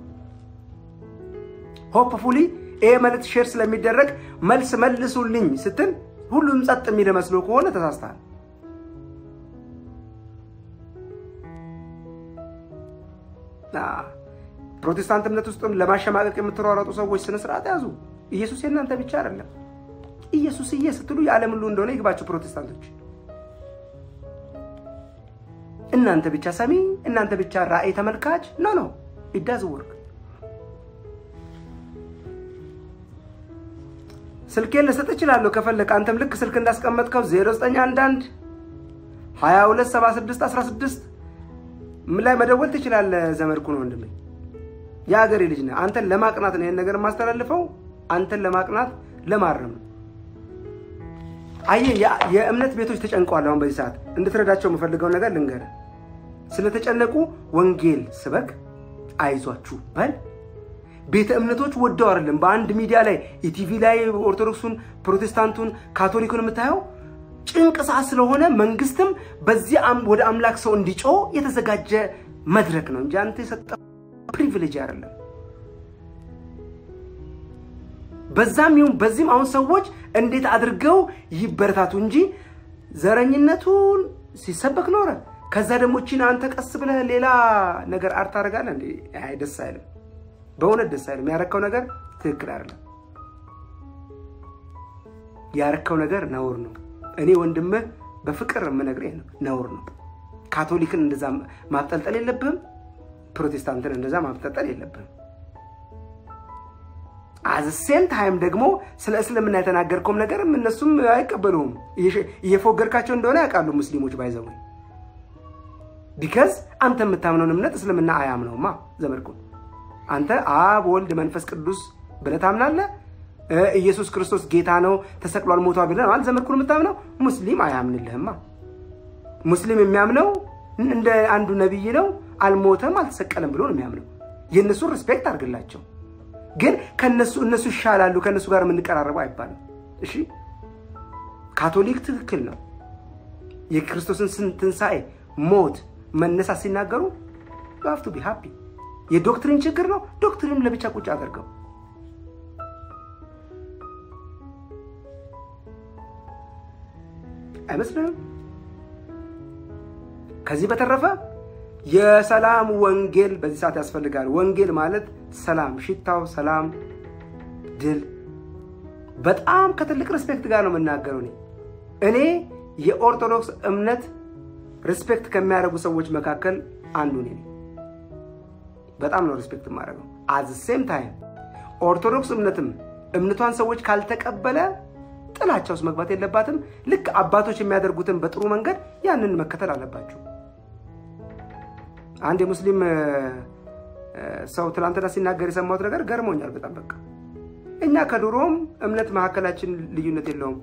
ሆፕፉሊ ይሄ መልእክት ሼር ስለሚደረግ መልስ መልሱልኝ ስትል ሁሉም ጸጥ የሚል መስሎ ከሆነ ተሳስተሃል። ፕሮቴስታንት እምነት ውስጥም ለማሸማቀቅ የምትሯሯጡ ሰዎች ስነ ስርዓት ያዙ። ኢየሱስ የእናንተ ብቻ አይደለም። ኢየሱስዬ ስትሉ የዓለም ሁሉ እንደሆነ ይግባችሁ ፕሮቴስታንቶች። እናንተ ብቻ ሰሚ፣ እናንተ ብቻ ራእይ ተመልካች ኖ ኖ ኢዳዝ ወርክ ስልኬን ልሰጥ እችላለሁ ከፈለግ አንተም ልክ ስልክ እንዳስቀመጥከው 0911 2276 16 ምን ላይ መደወል ትችላለህ። ዘመድኩን ወንድሜ የሀገሬ ልጅ ነህ። አንተን ለማቅናት ነው ይህን ነገር የማስተላልፈው፣ አንተን ለማቅናት ለማረም ነው። አየህ የእምነት ቤቶች ተጨንቀዋል። አሁን በዚህ ሰዓት እንድትረዳቸው የምፈልገው ነገር ልንገርህ። ስለተጨነቁ ወንጌል ስበክ፣ አይዟችሁ በል ቤተ እምነቶች ወደው አይደለም። በአንድ ሚዲያ ላይ ኢቲቪ ላይ ኦርቶዶክሱን፣ ፕሮቴስታንቱን፣ ካቶሊኩን የምታየው ጭንቅ ሰዓት ስለሆነ መንግስትም በዚህ ወደ አምላክ ሰው እንዲጮህ የተዘጋጀ መድረክ ነው እንጂ አንተ የሰጠው ፕሪቪሌጅ አይደለም። በዛም ይሁን በዚህም አሁን ሰዎች እንዴት አድርገው ይበረታቱ እንጂ ዘረኝነቱን ሲሰበክ ኖረ። ከዛ ደግሞ ቺን አንተ ቀስ ብለህ ሌላ ነገር አርት ታደርጋለህ እንዴ? አይ ደስ አይልም። በእውነት ደስ አይልም። ያረከው ነገር ትክክል አይደለም። ያረከው ነገር ነውር ነው። እኔ ወንድምህ በፍቅር የምነግርህ ነውር ነው። ካቶሊክን እንደዛ ማብጠልጠል የለብህም። ፕሮቴስታንትን እንደዛ ማብጠልጠል የለብህም። አዘሴም ታይም ደግሞ ስለ እስልምና የተናገርከውም ነገርም እነሱም አይቀበሉም። እየፎገርካቸው እንደሆነ ያውቃሉ ሙስሊሞች ባይዘው ቢከዝ አንተ የምታምነውን እምነት እስልምና አያምነውማ ዘመድኩን አንተ አብ ወልድ መንፈስ ቅዱስ ብለህ ታምናለህ። ኢየሱስ ክርስቶስ ጌታ ነው ተሰቅሏል፣ ሞቷል ብለህ ማለት ዘመድኩን የምታምነው ሙስሊም አያምንልህማ። ሙስሊም የሚያምነው እንደ አንዱ ነቢይ ነው፣ አልሞተም፣ አልተሰቀለም ብሎ ነው የሚያምነው። የእነሱን ሪስፔክት አድርግላቸው። ግን ከነሱ እነሱ ይሻላሉ ከእነሱ ጋር የምንቀራረበው አይባልም። እሺ ካቶሊክ ትክክል ነው። የክርስቶስን ትንሣኤ፣ ሞት፣ መነሳት ሲናገሩ ሀፍቱ ቢ ሃፒ። የዶክትሪን ችግር ነው። ዶክትሪን ለብቻ ቁጭ አድርገው አይመስልም? ከዚህ በተረፈ የሰላም ወንጌል በዚህ ሰዓት ያስፈልጋል። ወንጌል ማለት ሰላም፣ ሽታው ሰላም፣ ድል። በጣም ከትልቅ ሪስፔክት ጋር ነው የምናገረው። እኔ እኔ የኦርቶዶክስ እምነት ሪስፔክት ከሚያደርጉ ሰዎች መካከል አንዱ ነኝ። በጣም ነው ሪስፔክት የማደርገው። አዝ ሴም ታይም ኦርቶዶክስ እምነትም እምነቷን ሰዎች ካልተቀበለ ጥላቻ ውስጥ መግባት የለባትም። ልክ አባቶች የሚያደርጉትን በጥሩ መንገድ ያንን መከተል አለባቸው። አንድ የሙስሊም ሰው ትናንትና ሲናገር የሰማሁት ነገር ገርሞኛል በጣም በቃ እኛ ከድሮም እምነት መካከላችን ልዩነት የለውም።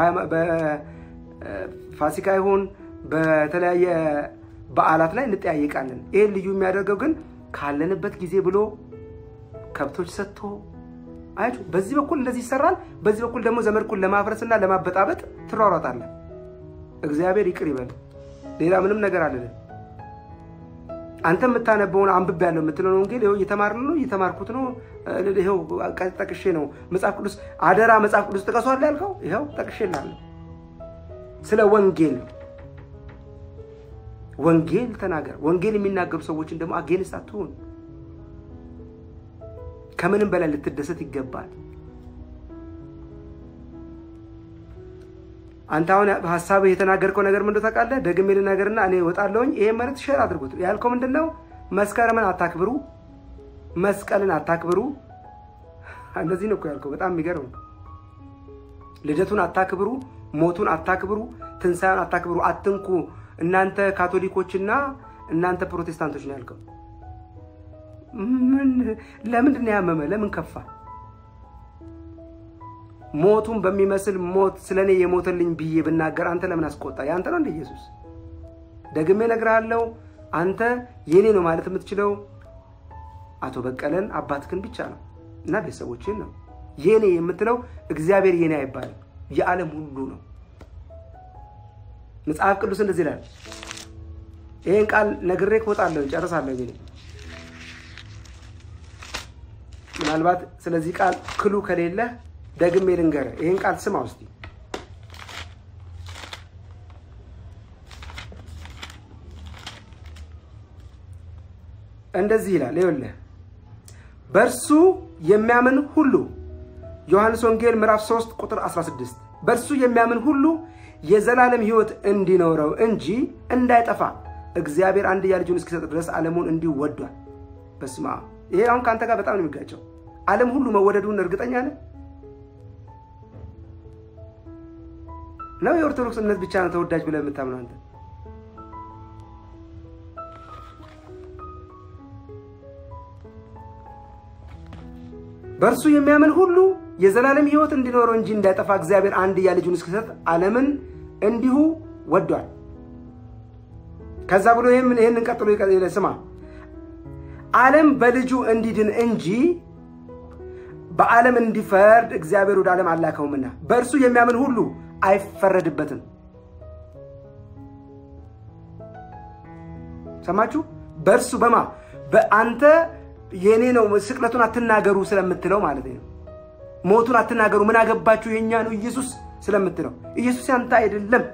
በፋሲካ ይሁን በተለያየ በዓላት ላይ እንጠያየቃለን። ይህን ልዩ የሚያደርገው ግን ካለንበት ጊዜ ብሎ ከብቶች ሰጥቶ አያችሁ፣ በዚህ በኩል እንደዚህ ይሰራል፣ በዚህ በኩል ደግሞ ዘመድኩን ለማፍረስና ለማበጣበጥ ትሯሯጣለን። እግዚአብሔር ይቅር ይበል። ሌላ ምንም ነገር አለን። አንተ የምታነበውን አንብቤ ያለው የምትለውን ወንጌል ይኸው እየተማርን ነው፣ እየተማርኩት ነው። ይኸው ጠቅሼ ነው መጽሐፍ ቅዱስ አደራ መጽሐፍ ቅዱስ ጥቀሷል ያልከው ይኸው ጠቅሼልሃለሁ። ስለ ወንጌል ወንጌል ተናገር። ወንጌል የሚናገሩ ሰዎችን ደግሞ አጌንስት አትሁን። ከምንም በላይ ልትደሰት ይገባል። አንተ አሁን ሀሳብህ የተናገርከው ነገር ምንድን ነው ታውቃለህ? ደግሜ ልናገርና እኔ እወጣለሁኝ። ይሄ መልዕክት ሼር አድርጉት። ያልከው ምንድን ነው? መስከረምን አታክብሩ፣ መስቀልን አታክብሩ። እንደዚህ ነው እኮ ያልከው። በጣም የሚገርም ልደቱን አታክብሩ፣ ሞቱን አታክብሩ፣ ትንሣኤውን አታክብሩ፣ አትንኩ እናንተ ካቶሊኮችና እናንተ ፕሮቴስታንቶች ነው ያልከው። ምን ለምንድን ነው ያመመ? ለምን ከፋ? ሞቱን በሚመስል ሞት ስለ እኔ የሞተልኝ ብዬ ብናገር አንተ ለምን አስቆጣ? የአንተ ነው እንደ ኢየሱስ። ደግሜ እነግርሃለሁ፣ አንተ የኔ ነው ማለት የምትችለው አቶ በቀለን አባትህን ብቻ ነው እና ቤተሰቦችን ነው። የኔ የምትለው እግዚአብሔር የኔ አይባልም፣ የዓለም ሁሉ ነው። መጽሐፍ ቅዱስ እንደዚህ ይላል። ይህን ቃል ነግሬ እወጣለሁ፣ ጨርሳለሁ። እኔ ምናልባት ስለዚህ ቃል ክሉ ከሌለ ደግሜ ልንገርህ። ይህን ቃል ስማ ውስጥ እንደዚህ ይላል። ይኸውልህ በእርሱ የሚያምን ሁሉ ዮሐንስ ወንጌል ምዕራፍ 3 ቁጥር 16 በእርሱ የሚያምን ሁሉ የዘላለም ሕይወት እንዲኖረው እንጂ እንዳይጠፋ እግዚአብሔር አንድያ ልጁን እስኪሰጥ ድረስ ዓለሙን እንዲሁ ወዷል። በስመ አብ። ይሄ አሁን ከአንተ ጋር በጣም ነው የሚጋጨው። ዓለም ሁሉ መወደዱን እርግጠኛ ነህ ነው? የኦርቶዶክስ እምነት ብቻ ነው ተወዳጅ ብለህ የምታምነው አንተ? በእርሱ የሚያምን ሁሉ የዘላለም ሕይወት እንዲኖረው እንጂ እንዳይጠፋ እግዚአብሔር አንድያ ልጁን እስኪሰጥ ዓለምን እንዲሁ ወዷል። ከዛ ብሎ ይህንን ቀጥሎ ስማ፣ ዓለም በልጁ እንዲድን እንጂ በዓለም እንዲፈርድ እግዚአብሔር ወደ ዓለም አላከውምና በእርሱ የሚያምን ሁሉ አይፈረድበትም። ሰማችሁ? በእርሱ በማ በአንተ የኔ ነው ስቅለቱን አትናገሩ ስለምትለው ማለት ነው። ሞቱን አትናገሩ ምን አገባችሁ የእኛ ነው ኢየሱስ ስለምትለው ኢየሱስ ያንተ አይደለም።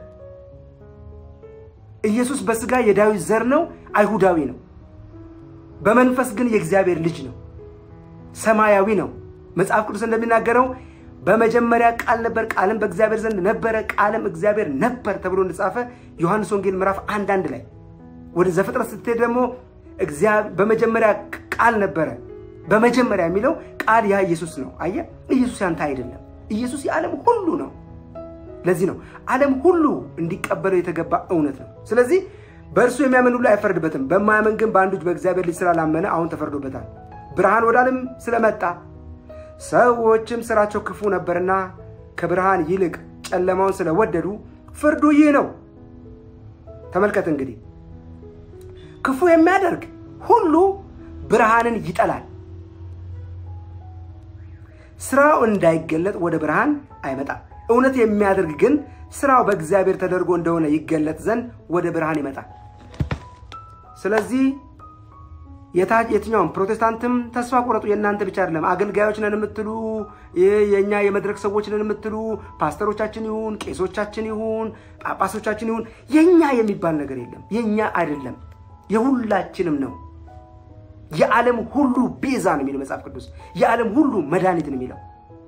ኢየሱስ በስጋ የዳዊት ዘር ነው፣ አይሁዳዊ ነው። በመንፈስ ግን የእግዚአብሔር ልጅ ነው፣ ሰማያዊ ነው። መጽሐፍ ቅዱስ እንደሚናገረው በመጀመሪያ ቃል ነበር፣ ቃልም በእግዚአብሔር ዘንድ ነበረ፣ ቃልም እግዚአብሔር ነበር ተብሎ እንደጻፈ ዮሐንስ ወንጌል ምዕራፍ አንድ አንድ ላይ ወደ ዘፍጥረት ስትሄድ ደግሞ በመጀመሪያ ቃል ነበረ። በመጀመሪያ የሚለው ቃል ያ ኢየሱስ ነው። አየህ፣ ኢየሱስ ያንተ አይደለም። ኢየሱስ የዓለም ሁሉ ነው። ለዚህ ነው ዓለም ሁሉ እንዲቀበለው የተገባ እውነት ነው። ስለዚህ በእርሱ የሚያምን ሁሉ አይፈረድበትም። በማያምን ግን በአንዱ በእግዚአብሔር ልጅ ስላላመነ አሁን ተፈርዶበታል። ብርሃን ወደ ዓለም ስለመጣ ሰዎችም ስራቸው ክፉ ነበርና ከብርሃን ይልቅ ጨለማውን ስለወደዱ ፍርዱ ይህ ነው። ተመልከት እንግዲህ ክፉ የሚያደርግ ሁሉ ብርሃንን ይጠላል፣ ስራው እንዳይገለጥ ወደ ብርሃን አይመጣም። እውነት የሚያደርግ ግን ስራው በእግዚአብሔር ተደርጎ እንደሆነ ይገለጥ ዘንድ ወደ ብርሃን ይመጣል። ስለዚህ የትኛውም ፕሮቴስታንትም ተስፋ ቁረጡ፣ የእናንተ ብቻ አይደለም። አገልጋዮች ነን የምትሉ የእኛ የመድረክ ሰዎች ነን የምትሉ ፓስተሮቻችን ይሁን ቄሶቻችን ይሁን ጳጳሶቻችን ይሁን የእኛ የሚባል ነገር የለም። የእኛ አይደለም፣ የሁላችንም ነው። የዓለም ሁሉ ቤዛ ነው የሚለው መጽሐፍ ቅዱስ። የዓለም ሁሉ መድኃኒት ነው የሚለው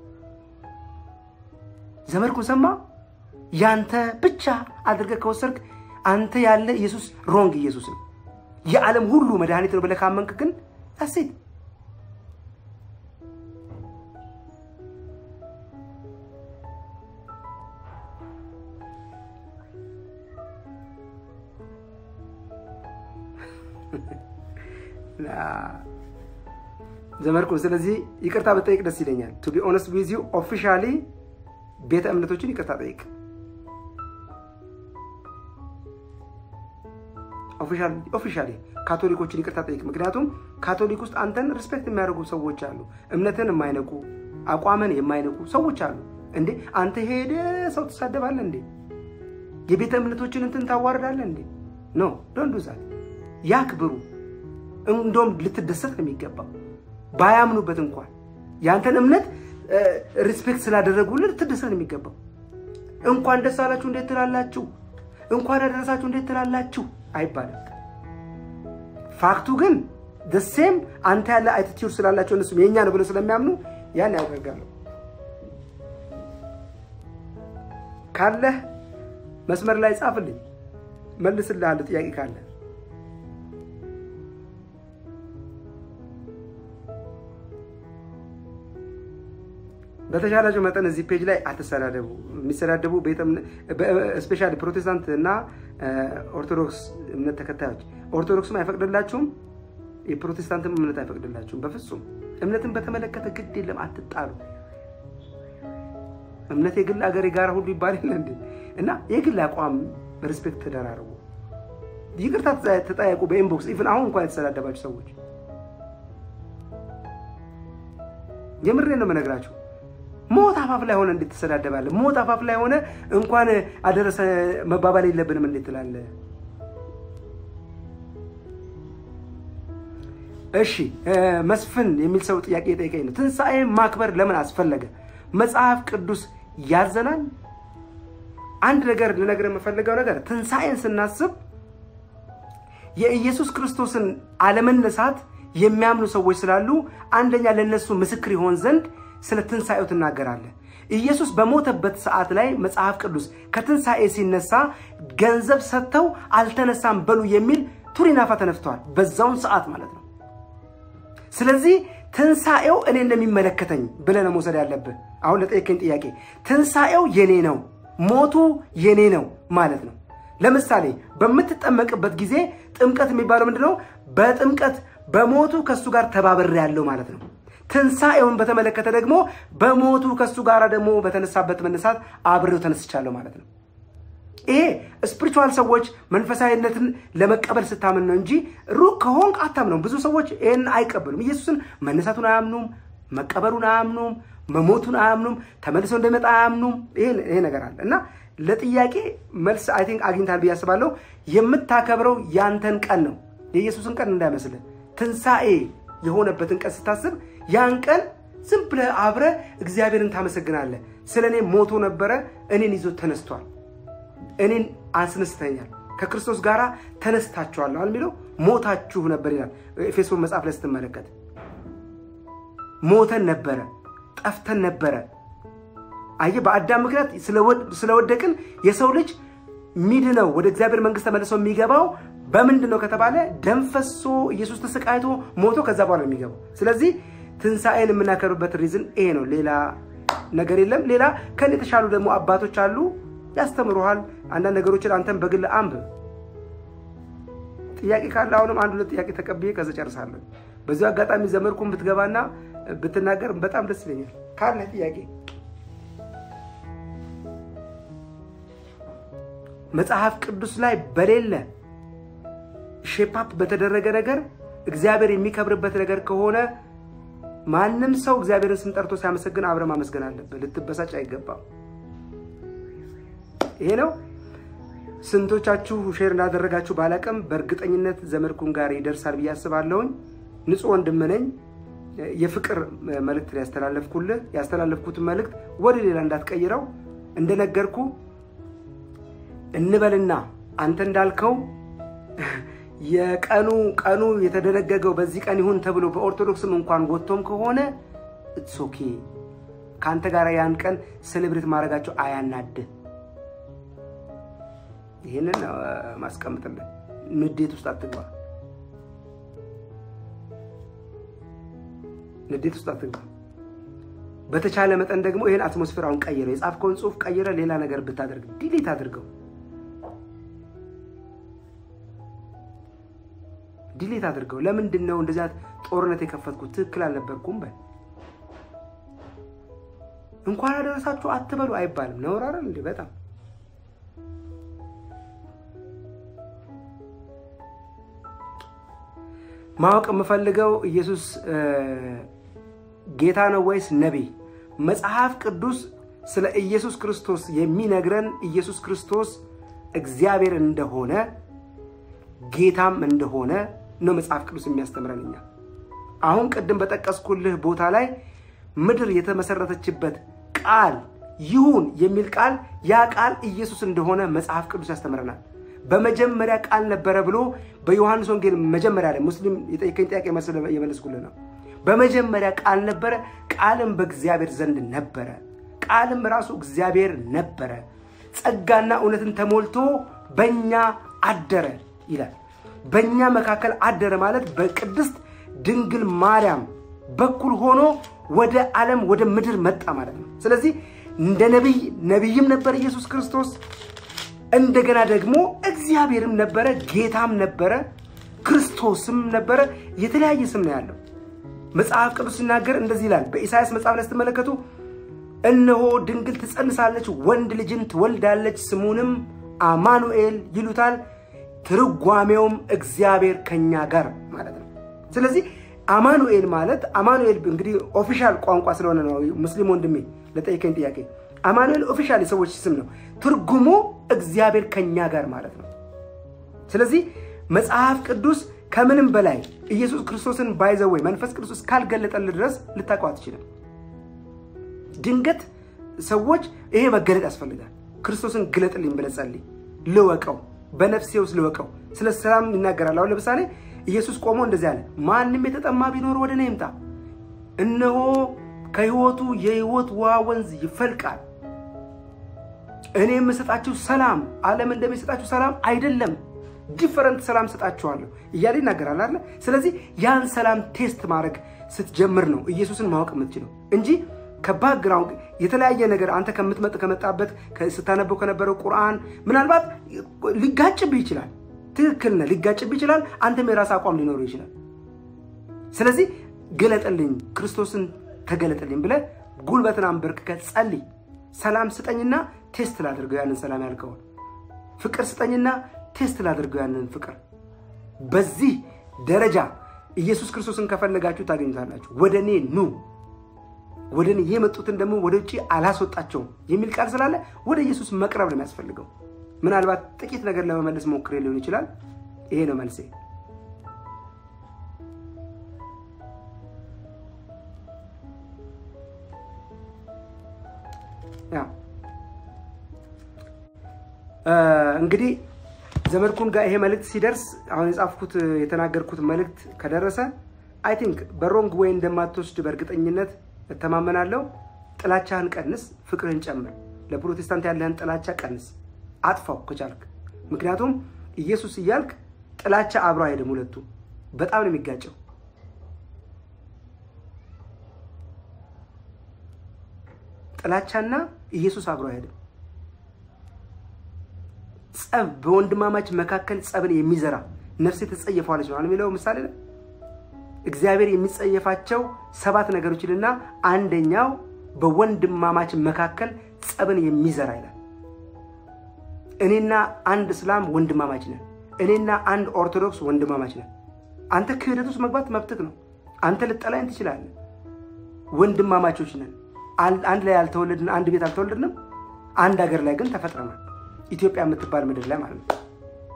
ዘመድኩን ሰማ ያንተ ብቻ አድርገህ ከወሰድክ አንተ ያለ ኢየሱስ ሮንግ ኢየሱስ ነው። የዓለም ሁሉ መድኃኒት ነው ብለህ ካመንክ ግን ታሴት ዘመድኩን ስለዚህ ይቅርታ ብጠይቅ ደስ ይለኛል። ቱ ቢ ኦነስት ዊዝ ዩ ኦፊሻሊ ቤተ እምነቶችን ይቅርታ ጠይቅ። ኦፊሻሊ ካቶሊኮችን ይቅርታ ጠይቅ። ምክንያቱም ካቶሊክ ውስጥ አንተን ሪስፔክት የሚያደርጉ ሰዎች አሉ። እምነትን የማይነቁ አቋምን የማይነቁ ሰዎች አሉ። እንዴ አንተ ሄደ ሰው ትሳደባለህ እንዴ? የቤተ እምነቶችን እንትን ታዋርዳለህ እንዴ? ኖ ዶንት ዱ ዛት። ያክብሩ። እንደውም ልትደሰት ነው የሚገባው። ባያምኑበት እንኳን ያንተን እምነት ሪስፔክት ስላደረጉልህ ልትደሰት ነው የሚገባው። እንኳን ደስ አላችሁ እንዴት ትላላችሁ? እንኳን ያደረሳችሁ እንዴት ትላላችሁ አይባልም። ፋክቱ ግን ደሴም አንተ ያለ አይቲቲዩድ ስላላቸው እነሱም የእኛ ነው ብለው ስለሚያምኑ ያን ያደርጋሉ። ካለህ መስመር ላይ ጻፍልኝ፣ መልስልሃለሁ ጥያቄ ካለ በተሻላቸው መጠን እዚህ ፔጅ ላይ አትሰዳደቡ። የሚሰዳደቡ ስፔሻሊ ፕሮቴስታንት እና ኦርቶዶክስ እምነት ተከታዮች ኦርቶዶክስም አይፈቅድላችሁም፣ የፕሮቴስታንትም እምነት አይፈቅድላችሁም። በፍጹም እምነትን በተመለከተ ግድ የለም አትጣሉ። እምነት የግል አገር የጋራ ሁሉ ይባል የለ እንዴ? እና የግል አቋም ሪስፔክት ተደራረቡ፣ ይቅርታ ተጠያየቁ በኢንቦክስ ኢቭን አሁን እንኳን የተሰዳደባችሁ ሰዎች የምሬ ነው የምነግራችሁ። ሞት አፋፍ ላይ ሆነ እንዴት ትሰዳደባለህ? ሞት አፋፍ ላይ ሆነ እንኳን አደረሰ መባባል የለብንም እንዴት ትላለህ? እሺ መስፍን የሚል ሰው ጥያቄ የጠየቀኝ ነው። ትንሣኤ ማክበር ለምን አስፈለገ? መጽሐፍ ቅዱስ ያዘናል? አንድ ነገር ልነግርህ የምፈልገው ነገር ትንሣኤን ስናስብ የኢየሱስ ክርስቶስን አለመነሳት የሚያምኑ ሰዎች ስላሉ አንደኛ ለነሱ ምስክር ይሆን ዘንድ ስለ ትንሣኤው ትናገራለህ። ኢየሱስ በሞተበት ሰዓት ላይ መጽሐፍ ቅዱስ ከትንሣኤ ሲነሳ ገንዘብ ሰጥተው አልተነሳም በሉ የሚል ቱሪናፋ ተነፍተዋል። በዛውን ሰዓት ማለት ነው። ስለዚህ ትንሣኤው እኔ እንደሚመለከተኝ ብለህ ነው መውሰድ ያለብህ። አሁን ለጠየቀኝ ጥያቄ ትንሣኤው የኔ ነው፣ ሞቱ የኔ ነው ማለት ነው። ለምሳሌ በምትጠመቅበት ጊዜ ጥምቀት የሚባለው ምንድን ነው? በጥምቀት በሞቱ ከእሱ ጋር ተባብሬ ያለው ማለት ነው። ትንሣኤውን በተመለከተ ደግሞ በሞቱ ከእሱ ጋር ደግሞ በተነሳበት መነሳት አብሬው ተነስቻለሁ ማለት ነው። ይሄ ስፒሪቹዋል ሰዎች መንፈሳዊነትን ለመቀበል ስታምን ነው እንጂ ሩቅ ከሆንክ አታምነውም። ብዙ ሰዎች ይህን አይቀበሉም። ኢየሱስን መነሳቱን አያምኑም፣ መቀበሉን አያምኑም፣ መሞቱን አያምኑም፣ ተመልሶ እንደመጣ አያምኑም። ይሄ ነገር አለ እና ለጥያቄ መልስ አይ ቲንክ አግኝታል ብዬ አስባለሁ። የምታከብረው ያንተን ቀን ነው፣ የኢየሱስን ቀን እንዳይመስልህ። ትንሣኤ የሆነበትን ቀን ስታስብ ያን ቀን ዝም ብለህ አብረህ እግዚአብሔርን ታመሰግናለህ። ስለ እኔ ሞቶ ነበረ፣ እኔን ይዞ ተነስቷል፣ እኔን አስነስተኛል፣ ከክርስቶስ ጋር ተነስታችኋል የሚለው ሞታችሁ ነበር ይላል ኤፌሶን መጽሐፍ ላይ ስትመለከት። ሞተን ነበረ፣ ጠፍተን ነበረ። አየህ፣ በአዳም ምክንያት ስለወደቅን የሰው ልጅ ሚድነው ወደ እግዚአብሔር መንግስት ተመልሶ የሚገባው በምንድን ነው ከተባለ ደም ፈሶ ኢየሱስ ተሰቃይቶ ሞቶ ከዛ በኋላ የሚገባው። ስለዚህ ትንሣኤን የምናከብርበት ሪዝን ይሄ ነው። ሌላ ነገር የለም። ሌላ ከኔ የተሻሉ ደግሞ አባቶች አሉ፣ ያስተምሩሃል። አንዳንድ ነገሮችን አንተም በግል አንብብ። ጥያቄ ካለ አሁንም አንድ ሁለት ጥያቄ ተቀብዬ ከዛ ጨርሳለሁ። በዚሁ አጋጣሚ ዘመድኩን ብትገባና ብትናገር በጣም ደስ ይለኛል። ካለ ጥያቄ መጽሐፍ ቅዱስ ላይ በሌለ ሼፓፕ በተደረገ ነገር እግዚአብሔር የሚከብርበት ነገር ከሆነ ማንም ሰው እግዚአብሔርን ስም ጠርቶ ሲያመሰግን አብረ ማመስገን አለብህ። ልትበሳጭ አይገባም። ይሄ ነው። ስንቶቻችሁ ሼር እንዳደረጋችሁ ባላቅም በእርግጠኝነት ዘመድኩን ጋር ይደርሳል ብዬ አስባለሁኝ። ንጹሕ ወንድም ነኝ። የፍቅር መልእክት ያስተላለፍኩልህ ያስተላለፍኩትን መልእክት ወደ ሌላ እንዳትቀይረው እንደነገርኩ እንበልና አንተ እንዳልከው የቀኑ ቀኑ የተደነገገው በዚህ ቀን ይሁን ተብሎ በኦርቶዶክስም እንኳን ወጥቶም ከሆነ ኢትስ ኦኬ። ከአንተ ጋር ያን ቀን ሴሌብሬት ማድረጋቸው አያናድህ። ይህንን ማስቀምጥልን። ንዴት ውስጥ አትግባ፣ ንዴት ውስጥ አትግባ። በተቻለ መጠን ደግሞ ይህን አትሞስፌር አሁን ቀይረ፣ የጻፍከውን ጽሁፍ ቀይረ፣ ሌላ ነገር ብታደርግ ዲሊት አድርገው፣ ዲሊት አድርገው። ለምንድን ነው እንደዚያ ጦርነት የከፈትኩት? ትክክል አልነበርኩም በል። እንኳን አደረሳችሁ አትበሉ አይባልም። ነውር አይደል እንዴ? በጣም ማወቅ የምፈልገው ኢየሱስ ጌታ ነው ወይስ ነቢይ? መጽሐፍ ቅዱስ ስለ ኢየሱስ ክርስቶስ የሚነግረን ኢየሱስ ክርስቶስ እግዚአብሔር እንደሆነ ጌታም እንደሆነ ነው መጽሐፍ ቅዱስ የሚያስተምረን። እኛ አሁን ቅድም በጠቀስኩልህ ቦታ ላይ ምድር የተመሰረተችበት ቃል ይሁን የሚል ቃል ያ ቃል ኢየሱስ እንደሆነ መጽሐፍ ቅዱስ ያስተምረናል። በመጀመሪያ ቃል ነበረ ብሎ በዮሐንስ ወንጌል መጀመሪያ ላይ ሙስሊም የጠየቀኝ ጥያቄ መስለ የመለስኩልህ ነው። በመጀመሪያ ቃል ነበረ፣ ቃልም በእግዚአብሔር ዘንድ ነበረ፣ ቃልም ራሱ እግዚአብሔር ነበረ፣ ጸጋና እውነትን ተሞልቶ በእኛ አደረ ይላል። በእኛ መካከል አደረ ማለት በቅድስት ድንግል ማርያም በኩል ሆኖ ወደ ዓለም ወደ ምድር መጣ ማለት ነው። ስለዚህ እንደ ነቢይ ነቢይም ነበር ኢየሱስ ክርስቶስ እንደገና ደግሞ እግዚአብሔርም ነበረ፣ ጌታም ነበረ፣ ክርስቶስም ነበረ። የተለያየ ስም ነው ያለው። መጽሐፍ ቅዱስ ሲናገር እንደዚህ ይላል። በኢሳያስ መጽሐፍ ላይ ስትመለከቱ እነሆ ድንግል ትጸንሳለች፣ ወንድ ልጅን ትወልዳለች፣ ስሙንም አማኑኤል ይሉታል። ትርጓሜውም እግዚአብሔር ከኛ ጋር ማለት ነው። ስለዚህ አማኑኤል ማለት አማኑኤል እንግዲህ ኦፊሻል ቋንቋ ስለሆነ ነው። ሙስሊም ወንድሜ ለጠየቀኝ ጥያቄ አማኑኤል ኦፊሻል የሰዎች ስም ነው። ትርጉሙ እግዚአብሔር ከኛ ጋር ማለት ነው። ስለዚህ መጽሐፍ ቅዱስ ከምንም በላይ ኢየሱስ ክርስቶስን ባይዘወይ መንፈስ ቅዱስ እስካልገለጠል ድረስ ልታውቀው አትችልም። ድንገት ሰዎች ይሄ መገለጥ ያስፈልጋል። ክርስቶስን ግለጥልኝ ብለህ ጸልይ፣ ልወቀው፣ በነፍሴ ውስጥ ልወቀው። ስለ ሰላም ይናገራል። አሁን ለምሳሌ ኢየሱስ ቆሞ እንደዚህ አለ፣ ማንም የተጠማ ቢኖር ወደ እኔ ይምጣ፣ እነሆ ከህይወቱ የህይወት ውሃ ወንዝ ይፈልቃል። እኔ የምሰጣችሁ ሰላም ዓለም እንደሚሰጣችሁ ሰላም አይደለም፣ ዲፈረንት ሰላም ሰጣችኋለሁ እያለ ይናገራል አለ። ስለዚህ ያን ሰላም ቴስት ማድረግ ስትጀምር ነው ኢየሱስን ማወቅ የምትችለው እንጂ ከባክግራውንድ የተለያየ ነገር አንተ ከምትመጥ ከመጣበት ስታነበው ከነበረው ቁርአን ምናልባት ሊጋጭብህ ይችላል። ትክክል ነህ፣ ሊጋጭብህ ይችላል። አንተም የራስ አቋም ሊኖረው ይችላል። ስለዚህ ግለጥልኝ፣ ክርስቶስን ተገለጥልኝ ብለህ ጉልበትን አንበርክከህ ጸልይ። ሰላም ስጠኝና ቴስት ላድርገው ያንን ሰላም ያልከውን፣ ፍቅር ስጠኝና ቴስት ላድርገው ያንን ፍቅር። በዚህ ደረጃ ኢየሱስ ክርስቶስን ከፈለጋችሁ ታገኙታላችሁ። ወደ እኔ ኑ ወደ እኔ የመጡትን ደግሞ ወደ ውጭ አላስወጣቸውም የሚል ቃል ስላለ ወደ ኢየሱስ መቅረብ ነው የሚያስፈልገው። ምናልባት ጥቂት ነገር ለመመለስ ሞክሬ ሊሆን ይችላል። ይሄ ነው መልሴ። እንግዲህ ዘመድኩን ጋር ይሄ መልእክት ሲደርስ አሁን የጻፍኩት የተናገርኩት መልእክት ከደረሰ አይ ቲንክ በሮንግ ወይ እንደማትወስድ በእርግጠኝነት እተማመናለሁ። ጥላቻህን ቀንስ፣ ፍቅርህን ጨምር። ለፕሮቴስታንት ያለህን ጥላቻ ቀንስ፣ አጥፋው ከቻልክ። ምክንያቱም ኢየሱስ እያልክ ጥላቻ አብሮ አይሄድም። ሁለቱ በጣም ነው የሚጋጨው። ጥላቻና ኢየሱስ አብሮ አይሄድም። ጸብ በወንድማማች መካከል ጸብን የሚዘራ ነፍሴ ትጸየፈዋለች ነው የሚለው ምሳሌ ላይ እግዚአብሔር የሚጸየፋቸው ሰባት ነገሮች ይልና አንደኛው በወንድማማች መካከል ጸብን የሚዘራ ይላል። እኔና አንድ እስላም ወንድማማች ነን። እኔና አንድ ኦርቶዶክስ ወንድማማች ነን። አንተ ክህደት ውስጥ መግባት መብትህ ነው። አንተ ልጠላይን ትችላለህ። ወንድማማቾች ነን። አንድ ላይ አልተወለድን፣ አንድ ቤት አልተወለድንም። አንድ ሀገር ላይ ግን ተፈጥረናል። ኢትዮጵያ የምትባል ምድር ላይ ማለት ነው።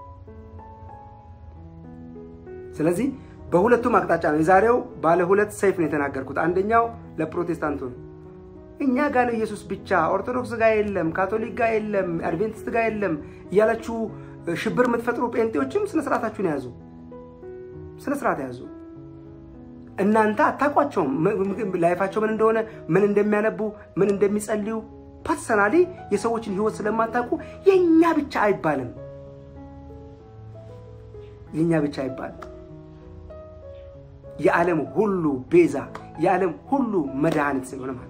ስለዚህ በሁለቱም አቅጣጫ ነው። የዛሬው ባለ ሁለት ሰይፍ ነው የተናገርኩት። አንደኛው ለፕሮቴስታንቱ ነው። እኛ ጋር ነው ኢየሱስ ብቻ፣ ኦርቶዶክስ ጋር የለም፣ ካቶሊክ ጋር የለም፣ አድቬንቲስት ጋር የለም እያላችሁ ሽብር የምትፈጥሩ ጴንጤዎችም ስነስርዓታችሁን ያዙ፣ ስነስርዓት ያዙ። እናንተ አታውቋቸውም። ላይፋቸው ምን እንደሆነ፣ ምን እንደሚያነቡ፣ ምን እንደሚጸልዩ ፐርሰናሊ የሰዎችን ህይወት ስለማታውቁ የእኛ ብቻ አይባልም። የእኛ ብቻ አይባልም። የዓለም ሁሉ ቤዛ የዓለም ሁሉ መድኃኒት ስለሆነ ማለት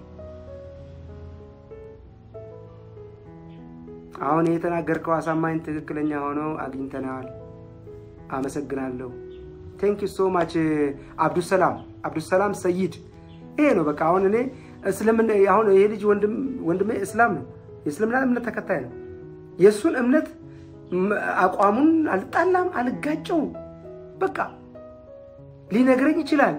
አሁን የተናገርከው አሳማኝ ትክክለኛ ሆኖ አግኝተናል። አመሰግናለሁ። ቴንክ ዩ ሶ ማች አብዱሰላም አብዱሰላም ሰይድ። ይሄ ነው በቃ። አሁን እኔ እስልምና አሁን ይሄ ልጅ ወንድሜ እስላም ነው፣ የእስልምና እምነት ተከታይ ነው። የእሱን እምነት አቋሙን አልጣላም፣ አልጋጨውም። በቃ ሊነግረኝ ይችላል።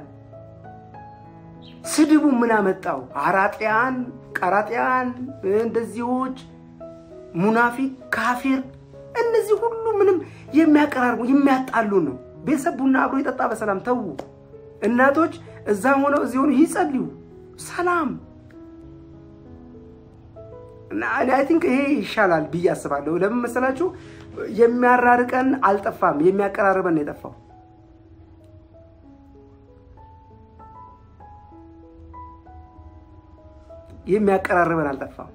ስድቡ ምን አመጣው? አራጢያን፣ ቀራጢያን፣ እንደዚዎች፣ ሙናፊቅ፣ ካፊር እነዚህ ሁሉ ምንም የሚያቀራርቡ የሚያጣሉ ነው። ቤተሰብ ቡና አብሮ የጠጣ በሰላም ተዉ። እናቶች እዛም ሆነው እዚህ ሆኑ ይጸልዩ። ሰላም እና አይ ቲንክ ይሄ ይሻላል ብዬ አስባለሁ። ለምን መሰላችሁ? የሚያራርቀን አልጠፋም፣ የሚያቀራርበን ነው የጠፋው። የሚያቀራርበን አልጠፋም።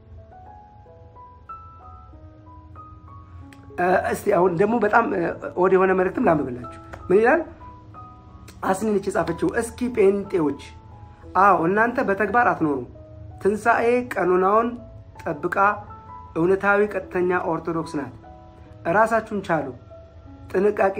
እስቲ አሁን ደግሞ በጣም ወደ የሆነ መልእክትም ላንብብላችሁ። ምን ይላል? አስኒነች የጻፈችው እስኪ ጴንጤዎች፣ አዎ እናንተ በተግባር አትኖሩ። ትንሣኤ ቀኖናውን ጠብቃ እውነታዊ ቀጥተኛ ኦርቶዶክስ ናት። እራሳችሁን ቻሉ። ጥንቃቄ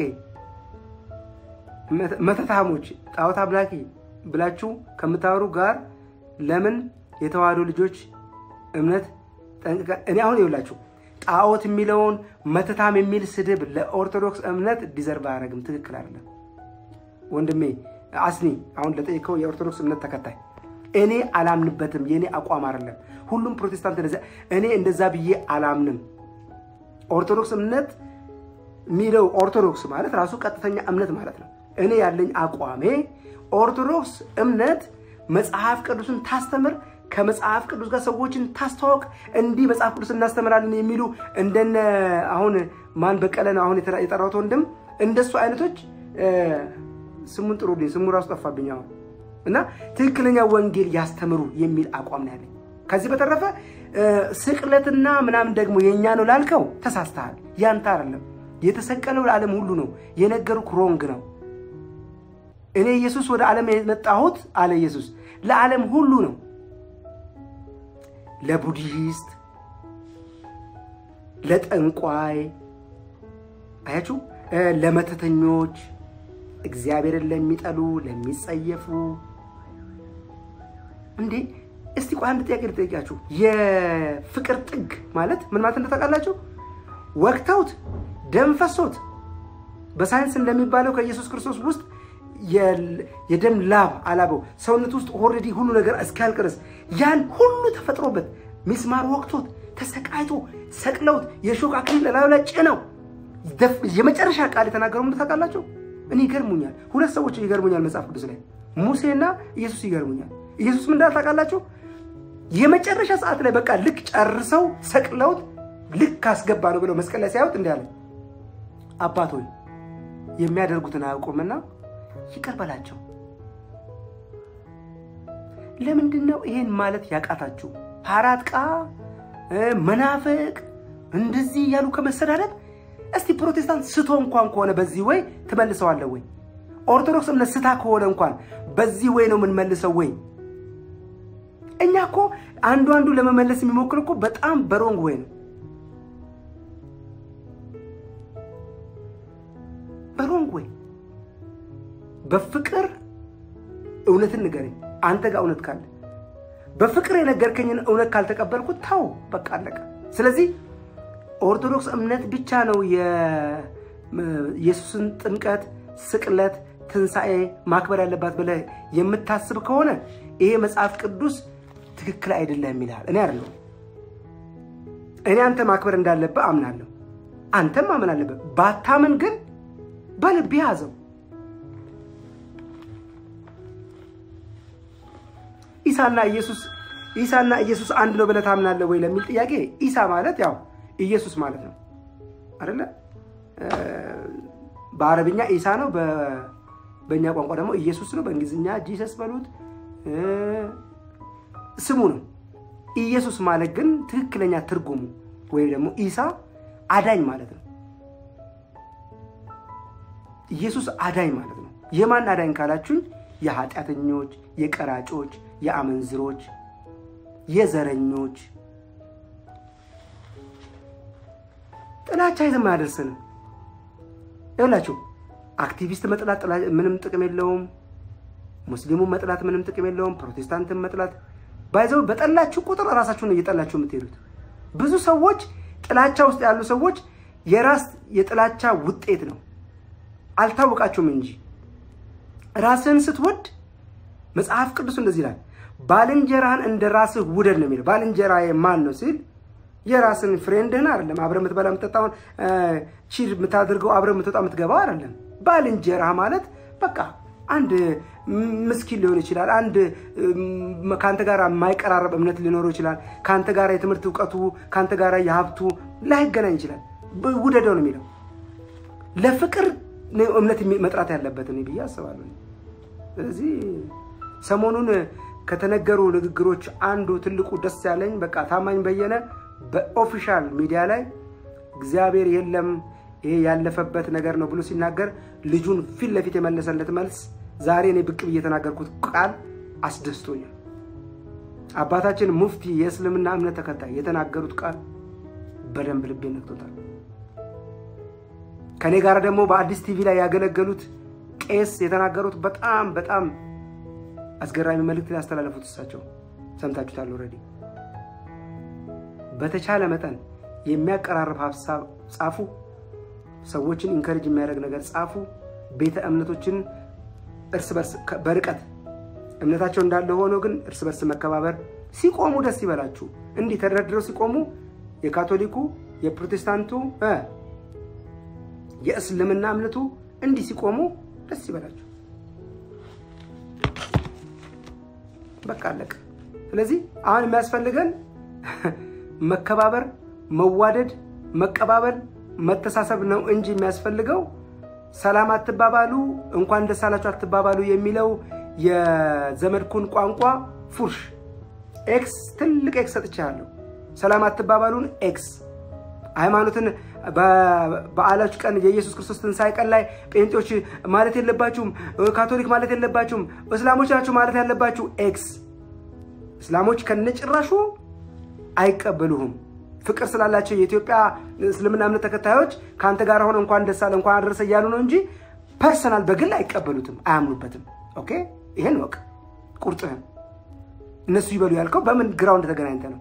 መተታሞች፣ ጣዖት አምላኪ ብላችሁ ከምታወሩ ጋር ለምን የተዋህዶ ልጆች እምነት ጠንቅቃ እኔ አሁን ይውላችሁ ጣዖት የሚለውን መተታም የሚል ስድብ ለኦርቶዶክስ እምነት ዲዘርቭ አያደርግም። ትክክል አይደለም ወንድሜ አስኒ። አሁን ለጠየቀው የኦርቶዶክስ እምነት ተከታይ እኔ አላምንበትም። የእኔ አቋም አይደለም። ሁሉም ፕሮቴስታንት እንደዚያ፣ እኔ እንደዛ ብዬ አላምንም። ኦርቶዶክስ እምነት የሚለው ኦርቶዶክስ ማለት ራሱ ቀጥተኛ እምነት ማለት ነው። እኔ ያለኝ አቋሜ ኦርቶዶክስ እምነት መጽሐፍ ቅዱስን ታስተምር ከመጽሐፍ ቅዱስ ጋር ሰዎችን ታስተዋወቅ። እንዲህ መጽሐፍ ቅዱስ እናስተምራለን የሚሉ እንደነ አሁን ማን በቀለ ነው አሁን የጠራሁት ወንድም እንደሱ አይነቶች ስሙን ጥሩልኝ፣ ስሙ ራሱ ጠፋብኝ አሁን እና ትክክለኛ ወንጌል ያስተምሩ የሚል አቋም ነው ያለኝ። ከዚህ በተረፈ ስቅለትና ምናምን ደግሞ የእኛ ነው ላልከው ተሳስተሃል። ያንተ አይደለም። የተሰቀለው ለዓለም ሁሉ ነው። የነገሩክ ሮንግ ነው። እኔ ኢየሱስ ወደ ዓለም የመጣሁት አለ ኢየሱስ ለዓለም ሁሉ ነው። ለቡዲስት፣ ለጠንቋይ፣ አያችሁ፣ ለመተተኞች፣ እግዚአብሔርን ለሚጠሉ ለሚጸየፉ። እንዴ እስቲ ቆይ አንድ ጥያቄ ልጠይቃችሁ። የፍቅር ጥግ ማለት ምን ማለት እንደታውቃላችሁ? ወቅተውት ደም ፈሶት በሳይንስ እንደሚባለው ከኢየሱስ ክርስቶስ ውስጥ የደም ላብ አላበው ሰውነት ውስጥ ኦልሬዲ ሁሉ ነገር እስኪያልቅ ድረስ ያን ሁሉ ተፈጥሮበት ሚስማር ወቅቶት ተሰቃይቶ ሰቅለውት የሾህ አክሊል ላዩ ላይ ጭነው የመጨረሻ ቃል የተናገረው ምን ታውቃላችሁ? እኔ ይገርሙኛል። ሁለት ሰዎች ይገርሙኛል መጽሐፍ ቅዱስ ላይ ሙሴና ኢየሱስ ይገርሙኛል። ኢየሱስ ምን እንዳለ ታውቃላችሁ? የመጨረሻ ሰዓት ላይ በቃ ልክ ጨርሰው ሰቅለውት ልክ ካስገባ ነው ብለው መስቀል ላይ ሲያዩት እንዲህ አለ፣ አባት ሆይ የሚያደርጉትን አያውቁምና ይቅር በላቸው። ለምንድን ነው ይሄን ማለት ያቃታችሁ? ፓራጥቃ መናፍቅ እንደዚህ እያሉ ከመሰዳደብ እስቲ ፕሮቴስታንት ስቶ እንኳን ከሆነ በዚህ ወይ ትመልሰዋለህ ወይ? ኦርቶዶክስ እምነት ስታ ከሆነ እንኳን በዚህ ወይ ነው የምንመልሰው ወይ? እኛ እኮ አንዱ አንዱ ለመመለስ የሚሞክር እኮ በጣም በሮንግ ወይ ነው በሮንግ ወይ በፍቅር እውነትን ንገረኝ። አንተ ጋር እውነት ካለ በፍቅር የነገርከኝን እውነት ካልተቀበልኩት ታው በቃ አለቀ። ስለዚህ ኦርቶዶክስ እምነት ብቻ ነው የኢየሱስን ጥምቀት፣ ስቅለት፣ ትንሣኤ ማክበር ያለባት ብለህ የምታስብ ከሆነ ይሄ መጽሐፍ ቅዱስ ትክክል አይደለም ይልሃል። እኔ አይደለሁም እኔ አንተ ማክበር እንዳለብህ አምናለሁ። አንተም ማመን አለብህ። ባታምን ግን በልብህ ያዘው። ኢሳና ኢየሱስ ኢሳና ኢየሱስ አንድ ነው ብለህ ታምናለህ ወይ ለሚል ጥያቄ ኢሳ ማለት ያው ኢየሱስ ማለት ነው አይደለ? በአረብኛ ኢሳ ነው፣ በእኛ ቋንቋ ደግሞ ኢየሱስ ነው። በእንግሊዝኛ ጂሰስ በሉት ስሙ ነው። ኢየሱስ ማለት ግን ትክክለኛ ትርጉሙ ወይም ደግሞ ኢሳ አዳኝ ማለት ነው። ኢየሱስ አዳኝ ማለት ነው። የማን አዳኝ ካላችሁኝ የኃጢአተኞች፣ የቀራጮች፣ የአመንዝሮች፣ የዘረኞች ጥላቻ የትም አያደርስንም። ይኸውላችሁ አክቲቪስት መጥላት ምንም ጥቅም የለውም። ሙስሊሙን መጥላት ምንም ጥቅም የለውም። ፕሮቴስታንትን መጥላት ባይዘው በጠላችሁ ቁጥር እራሳችሁን እየጠላችሁ የምትሄዱት ብዙ ሰዎች ጥላቻ ውስጥ ያሉ ሰዎች የራስ የጥላቻ ውጤት ነው። አልታወቃችሁም እንጂ ራስህን ስትወድ መጽሐፍ ቅዱስ እንደዚህ ይላል፣ ባልንጀራህን እንደ ራስህ ውደድ ነው የሚለው። ባልንጀራ ማን ነው ሲል የራስን ፍሬንድህን አይደለም። አብረህ የምትበላ የምትጠጣውን ቺር የምታደርገው አብረህ የምትወጣ የምትገባው አይደለም። ባልንጀራህ ማለት በቃ አንድ ምስኪን ሊሆን ይችላል። አንድ ከአንተ ጋር የማይቀራረብ እምነት ሊኖረው ይችላል። ከአንተ ጋር የትምህርት እውቀቱ ከአንተ ጋር የሀብቱ ላይገናኝ ይችላል። ውደደው ነው የሚለው። ለፍቅር እምነት መጥራት ያለበት እኔ ብዬ አስባለሁ። ስለዚህ ሰሞኑን ከተነገሩ ንግግሮች አንዱ ትልቁ ደስ ያለኝ በቃ ታማኝ በየነ በኦፊሻል ሚዲያ ላይ እግዚአብሔር የለም ይሄ ያለፈበት ነገር ነው ብሎ ሲናገር ልጁን ፊት ለፊት የመለሰለት መልስ ዛሬ እኔ ብቅ ብዬ የተናገርኩት ቃል አስደስቶኛል። አባታችን ሙፍቲ የእስልምና እምነት ተከታይ የተናገሩት ቃል በደንብ ልቤ ነክቶታል። ከእኔ ጋር ደግሞ በአዲስ ቲቪ ላይ ያገለገሉት ቄስ የተናገሩት በጣም በጣም አስገራሚ መልእክት ያስተላለፉት እሳቸው ሰምታችሁታል ኦልሬዲ። በተቻለ መጠን የሚያቀራርብ ሀሳብ ጻፉ። ሰዎችን ኢንከሬጅ የሚያደርግ ነገር ጻፉ። ቤተ እምነቶችን እርስ በርስ በርቀት እምነታቸው እንዳለ ሆኖ ግን እርስ በርስ መከባበር ሲቆሙ ደስ ይበላችሁ። እንዲህ ተደርድረው ሲቆሙ የካቶሊኩ፣ የፕሮቴስታንቱ፣ የእስልምና እምነቱ እንዲህ ሲቆሙ ደስ ይበላችሁ። በቃ አለቀ። ስለዚህ አሁን የሚያስፈልገን መከባበር፣ መዋደድ፣ መቀባበል፣ መተሳሰብ ነው እንጂ የሚያስፈልገው ሰላም አትባባሉ፣ እንኳን ደስ አላችሁ አትባባሉ የሚለው የዘመድኩን ቋንቋ ፉርሽ ኤክስ ትልቅ ኤክስ ሰጥቻለሁ። ሰላም አትባባሉን ኤክስ ሃይማኖትን በዓላች ቀን የኢየሱስ ክርስቶስ ትንሣኤ ቀን ላይ ጴንጤዎች ማለት የለባችሁም፣ ካቶሊክ ማለት የለባችሁም፣ እስላሞች ናችሁ ማለት ያለባችሁ ኤክስ። እስላሞች ከነጭራሹ አይቀበሉህም። ፍቅር ስላላቸው የኢትዮጵያ እስልምና እምነት ተከታዮች ከአንተ ጋር ሆነ እንኳን ደስ አለ እንኳን አደረሰ እያሉ ነው እንጂ ፐርሰናል በግል አይቀበሉትም፣ አያምኑበትም። ኦኬ ይሄን ወቅ ቁርጥህን እነሱ ይበሉ ያልከው በምን ግራውንድ ተገናኝተ ነው?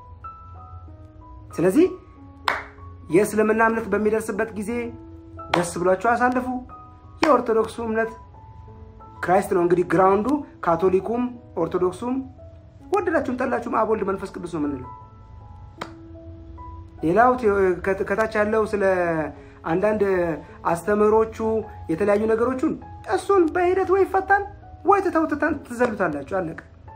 ስለዚህ የእስልምና እምነት በሚደርስበት ጊዜ ደስ ብሏቸው አሳልፉ። የኦርቶዶክሱ እምነት ክራይስት ነው እንግዲህ ግራውንዱ። ካቶሊኩም ኦርቶዶክሱም ወደዳችሁም ጠላችሁም አብ ወልድ መንፈስ ቅዱስ ነው የምንለው። ሌላው ከታች ያለው ስለ አንዳንድ አስተምህሮቹ የተለያዩ ነገሮቹን እሱን በሂደት ወይ ይፈታል ወይ ትተውትታን ትዘሉታላችሁ። አለቀ።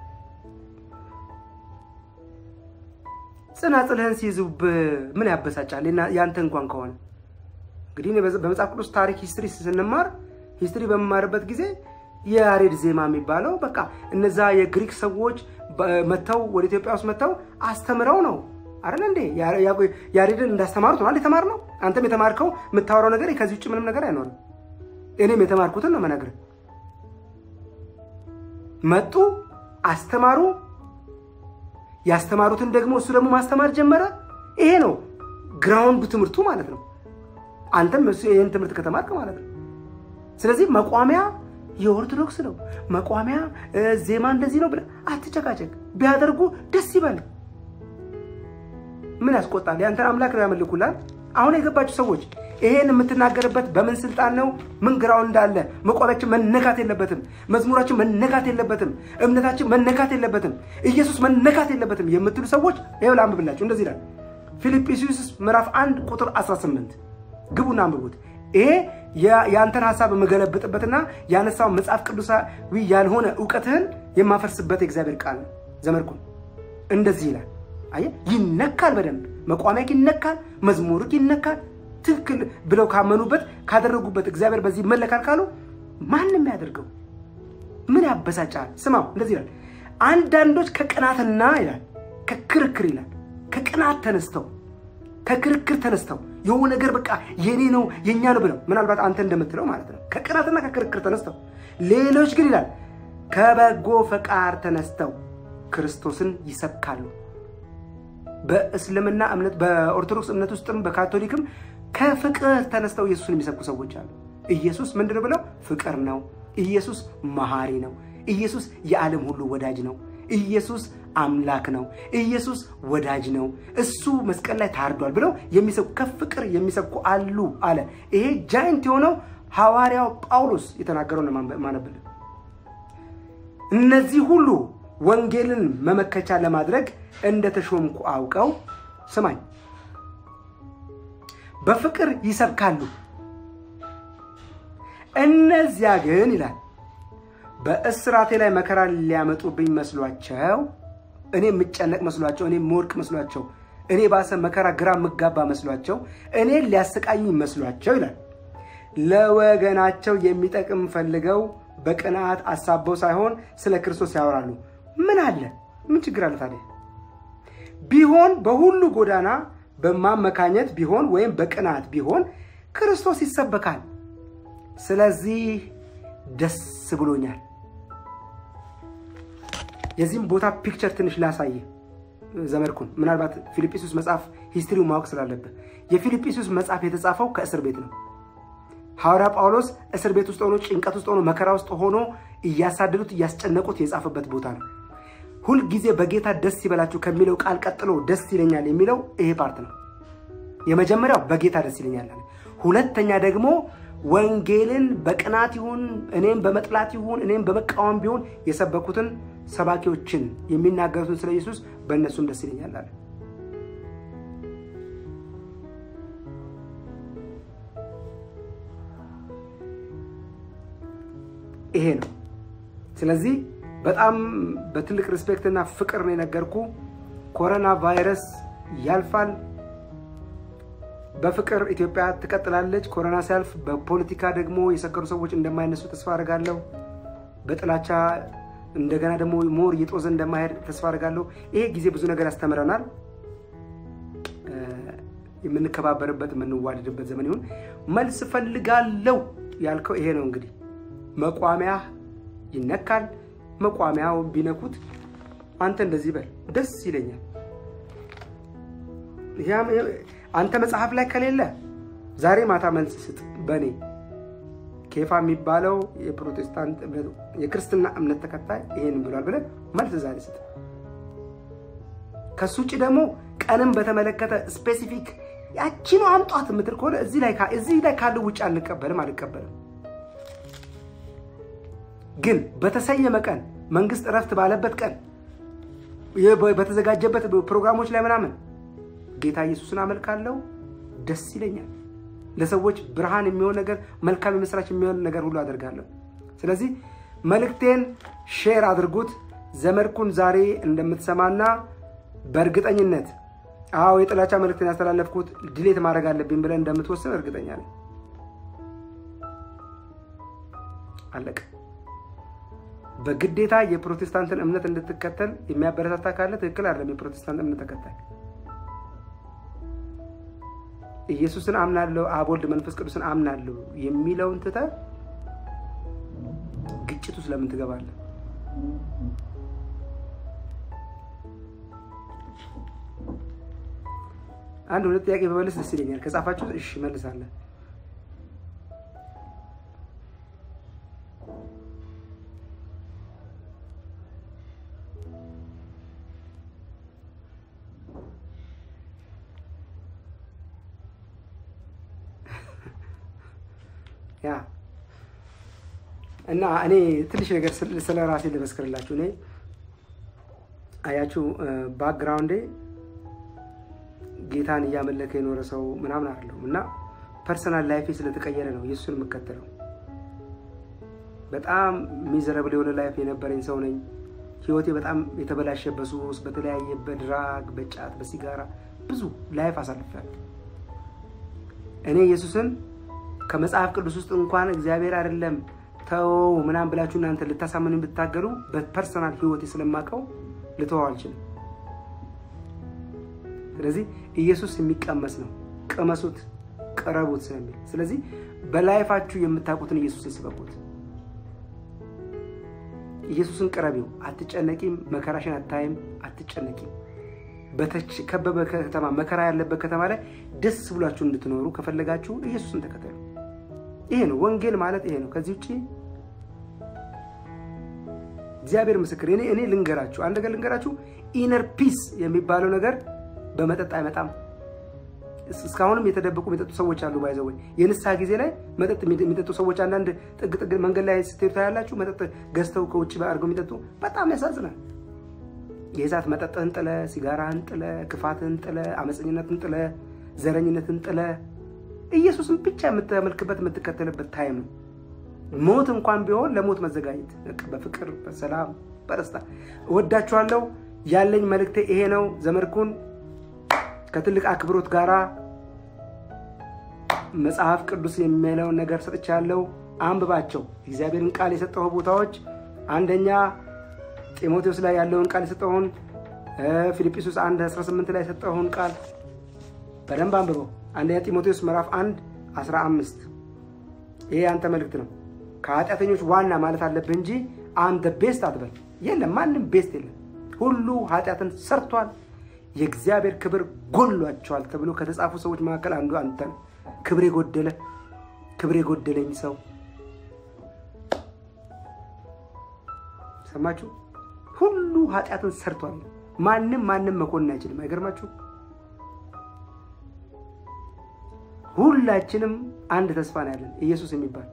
ጽናጽልህን ሲይዙብ ምን ያበሳጫል? ያንተ እንኳን ከሆነ እንግዲህ በመጽሐፍ ቅዱስ ታሪክ ሂስትሪ ስንማር ሂስትሪ በመማርበት ጊዜ የያሬድ ዜማ የሚባለው በቃ እነዛ የግሪክ ሰዎች መጥተው ወደ ኢትዮጵያ ውስጥ መጥተው አስተምረው ነው አይደል እንዴ? ያሬድን እንዳስተማሩት ነው የተማር ነው። አንተም የተማርከው የምታወራው ነገር ከዚህ ውጭ ምንም ነገር አይኖርም። እኔም የተማርኩትን ነው መነግርህ። መጡ፣ አስተማሩ። ያስተማሩትን ደግሞ እሱ ደግሞ ማስተማር ጀመረ። ይሄ ነው ግራውንዱ ትምህርቱ ማለት ነው። አንተም እሱ ይህን ትምህርት ከተማርክ ማለት ነው። ስለዚህ መቋሚያ የኦርቶዶክስ ነው። መቋሚያ ዜማ እንደዚህ ነው ብለህ አትጨቃጨቅ። ቢያደርጉ ደስ ይበል። ምን ያስቆጣል? ያንተን አምላክ ነው ያመልኩላል። አሁን የገባችሁ ሰዎች ይሄን የምትናገርበት በምን ስልጣን ነው? ምን ግራው እንዳለ መቋሚያችን መነካት የለበትም። መዝሙራችን መነካት የለበትም። እምነታችን መነካት የለበትም። ኢየሱስ መነካት የለበትም የምትሉ ሰዎች ይኸው ላንብብላችሁ። እንደዚህ ይላል ፊልጵስዩስ ምዕራፍ 1 ቁጥር 18 ግቡና አንብቡት። ይሄ የአንተን ሀሳብ የምገለብጥበትና ያነሳው መጽሐፍ ቅዱሳዊ ያልሆነ እውቀትህን የማፈርስበት የእግዚአብሔር ቃል ነው። ዘመድኩን እንደዚህ ይላል። አየህ፣ ይነካል፣ በደንብ መቋሚያክ ይነካል፣ መዝሙርክ ይነካል። ትክክል ብለው ካመኑበት ካደረጉበት እግዚአብሔር በዚህ ይመለካል ካሉ ማንም ያደርገው ምን ያበሳጫል? ስማው፣ እንደዚህ ይላል። አንዳንዶች ከቅናትና ይላል ከክርክር ይላል ከቅናት ተነስተው ከክርክር ተነስተው የሆነ ነገር በቃ የኔ ነው የኛ ነው ብለው ምናልባት አንተ እንደምትለው ማለት ነው። ከቅናትና ከክርክር ተነስተው ሌሎች ግን ይላል ከበጎ ፈቃድ ተነስተው ክርስቶስን ይሰብካሉ። በእስልምና እምነት በኦርቶዶክስ እምነት ውስጥም በካቶሊክም ከፍቅር ተነስተው ኢየሱስን የሚሰብኩ ሰዎች አሉ። ኢየሱስ ምንድን ነው ብለው ፍቅር ነው። ኢየሱስ መሐሪ ነው። ኢየሱስ የዓለም ሁሉ ወዳጅ ነው። ኢየሱስ አምላክ ነው። ኢየሱስ ወዳጅ ነው። እሱ መስቀል ላይ ታርዷል ብለው የሚሰብኩ ከፍቅር የሚሰብኩ አሉ አለ። ይሄ ጃይንት የሆነው ሐዋርያው ጳውሎስ የተናገረውን ማነብልን። እነዚህ ሁሉ ወንጌልን መመከቻ ለማድረግ እንደተሾምኩ አውቀው ስማኝ፣ በፍቅር ይሰብካሉ። እነዚያ ግን ይላል በእስራቴ ላይ መከራ ሊያመጡብኝ መስሏቸው እኔ የምጨነቅ መስሏቸው እኔ የምወድቅ መስሏቸው እኔ ባሰ መከራ ግራ የምጋባ መስሏቸው እኔ ሊያሰቃዩኝ መስሏቸው ይላል ለወገናቸው የሚጠቅም ፈልገው በቅንዓት አሳበው ሳይሆን ስለ ክርስቶስ ያወራሉ። ምን አለ? ምን ችግር አለ ታዲያ? ቢሆን በሁሉ ጎዳና በማመካኘት ቢሆን ወይም በቅንዓት ቢሆን ክርስቶስ ይሰበካል። ስለዚህ ደስ ብሎኛል። የዚህም ቦታ ፒክቸር ትንሽ ላሳየ ዘመድኩን። ምናልባት ፊልጵስዩስ መጽሐፍ ሂስትሪውን ማወቅ ስላለብህ የፊልጵስዩስ መጽሐፍ የተጻፈው ከእስር ቤት ነው። ሐዋርያ ጳውሎስ እስር ቤት ውስጥ ሆኖ ጭንቀት ውስጥ ሆኖ መከራ ውስጥ ሆኖ እያሳደዱት እያስጨነቁት የጻፈበት ቦታ ነው። ሁልጊዜ በጌታ ደስ ይበላችሁ ከሚለው ቃል ቀጥሎ ደስ ይለኛል የሚለው ይሄ ፓርት ነው። የመጀመሪያው በጌታ ደስ ይለኛል። ሁለተኛ ደግሞ ወንጌልን በቅናት ይሁን እኔም በመጥላት ይሁን እኔም በመቃወም ቢሆን የሰበኩትን ሰባኪዎችን የሚናገሩትን ስለ ኢየሱስ በእነሱም ደስ ይለኛል አለ። ይሄ ነው። ስለዚህ በጣም በትልቅ ሪስፔክት እና ፍቅር ነው የነገርኩ። ኮሮና ቫይረስ ያልፋል። በፍቅር ኢትዮጵያ ትቀጥላለች። ኮሮና ሲያልፍ በፖለቲካ ደግሞ የሰከሩ ሰዎች እንደማይነሱ ተስፋ አድርጋለሁ። በጥላቻ እንደገና ደግሞ ሞር እየጦዘ እንደማይሄድ ተስፋ አድርጋለሁ። ይሄ ጊዜ ብዙ ነገር ያስተምረናል። የምንከባበርበት የምንዋደድበት ዘመን ይሁን። መልስ ፈልጋለሁ ያልከው ይሄ ነው እንግዲህ መቋሚያ ይነካል። መቋሚያው ቢነኩት አንተ እንደዚህ በል ደስ ይለኛል። አንተ መጽሐፍ ላይ ከሌለ ዛሬ ማታ መልስ ስጥ። በእኔ ኬፋ የሚባለው የፕሮቴስታንት የክርስትና እምነት ተከታይ ይሄን ብሏል ብለህ መልስ ዛሬ ስጥ። ከሱ ውጭ ደግሞ ቀንም በተመለከተ ስፔሲፊክ ያቺ ነው አምጧት የምትል ከሆነ እዚህ ላይ ካለው ውጭ አንቀበልም አልቀበልም። ግን በተሰየመ ቀን መንግስት እረፍት ባለበት ቀን በተዘጋጀበት ፕሮግራሞች ላይ ምናምን ጌታ ኢየሱስን አመልካለሁ፣ ደስ ይለኛል። ለሰዎች ብርሃን የሚሆን ነገር፣ መልካም የምስራች የሚሆን ነገር ሁሉ አደርጋለሁ። ስለዚህ መልእክቴን ሼር አድርጉት። ዘመድኩን ዛሬ እንደምትሰማና በእርግጠኝነት አዎ የጥላቻ መልእክትን ያስተላለፍኩት ድሌት ማድረግ አለብኝ ብለን እንደምትወስን እርግጠኛ ነኝ። አለቀ። በግዴታ የፕሮቴስታንትን እምነት እንድትከተል የሚያበረታታ ካለ ትክክል አይደለም። የፕሮቴስታንት እምነት ተከታይ ኢየሱስን አምናለሁ፣ አብ ወልድ መንፈስ ቅዱስን አምናለሁ የሚለውን ትተህ ግጭት ውስጥ ለምን ትገባለህ? አንድ ሁለት ጥያቄ በመለስ ደስ ይለኛል። ከጻፋችሁ እሺ መልሳለን። ያ እና እኔ ትንሽ ነገር ስለ ራሴ ልመስክርላችሁ። እኔ አያችሁ ባክግራውንዴ ጌታን እያመለከ የኖረ ሰው ምናምን አይደለሁም እና ፐርሰናል ላይፌ ስለተቀየረ ነው ኢየሱስን የምከተለው። በጣም ሚዘረብል የሆነ ላይፍ የነበረኝ ሰው ነኝ። ህይወቴ በጣም የተበላሸ በሱስ፣ በተለያየ በድራግ፣ በጫት፣ በሲጋራ ብዙ ላይፍ አሳልፌያለሁ። እኔ ኢየሱስን ከመጽሐፍ ቅዱስ ውስጥ እንኳን እግዚአብሔር አይደለም ተወው ምናምን ብላችሁ እናንተ ልታሳምኑ ብታገሉ በፐርሰናል ህይወቴ ስለማውቀው ልተወው አልችልም። ስለዚህ ኢየሱስ የሚቀመስ ነው፣ ቅመሱት፣ ቅረቡት ስለሚል ስለዚህ በላይፋችሁ የምታውቁትን ኢየሱስን ስበኩት። ኢየሱስን ቅረቢው። አትጨነቂም፣ መከራሽን አታይም፣ አትጨነቂም። በተከበበ ከተማ መከራ ያለበት ከተማ ላይ ደስ ብሏችሁ እንድትኖሩ ከፈለጋችሁ ኢየሱስን ተከተሉ። ይሄ ነው ወንጌል ማለት ይሄ ነው። ከዚህ ውጭ እግዚአብሔር ምስክር እኔ እኔ ልንገራችሁ አንድ ነገር ልንገራችሁ፣ ኢነር ፒስ የሚባለው ነገር በመጠጥ አይመጣም። እስካሁንም የተደበቁ የሚጠጡ ሰዎች አሉ። ባይዘው የንስሐ ጊዜ ላይ መጠጥ የሚጠጡ ሰዎች አንዳንድ ጥግ ጥግ መንገድ ላይ ስትሄዱ ታያላችሁ። መጠጥ ገዝተው ከውጭ አድርገው የሚጠጡ በጣም ያሳዝናል። የዛት መጠጥህን ጥለ፣ ሲጋራህን ጥለ፣ ክፋትህን ጥለ፣ አመፀኝነትን ጥለ፣ ዘረኝነትን ጥለ ኢየሱስን ብቻ የምታመልክበት የምትከተልበት ታይም ነው። ሞት እንኳን ቢሆን ለሞት መዘጋጀት በፍቅር በሰላም በደስታ እወዳችኋለሁ። ያለኝ መልእክቴ ይሄ ነው። ዘመድኩን ከትልቅ አክብሮት ጋራ መጽሐፍ ቅዱስ የሚለውን ነገር ሰጥቻለሁ። አንብባቸው። እግዚአብሔርን ቃል የሰጠው ቦታዎች አንደኛ ጢሞቴዎስ ላይ ያለውን ቃል የሰጠውን ፊልጵስዩስ 1 18 ላይ የሰጠውን ቃል በደንብ አንብበው። አንደኛ ጢሞቴዎስ ምዕራፍ 1 15 ይሄ አንተ መልእክት ነው። ከኃጢአተኞች ዋና ማለት አለብህ እንጂ አንተ ቤስት አትበል። የለም ማንም ቤስት የለም። ሁሉ ኃጢአትን ሰርቷል፣ የእግዚአብሔር ክብር ጎሏቸዋል ተብሎ ከተጻፉ ሰዎች መካከል አንዱ አንተ ነው። ክብር የጎደለ ክብር የጎደለኝ ሰው ሰማችሁ? ሁሉ ኃጢአትን ሰርቷል። ማንም ማንም መኮንን አይችልም። አይገርማችሁ? ሁላችንም አንድ ተስፋ ነው ያለን ኢየሱስ የሚባል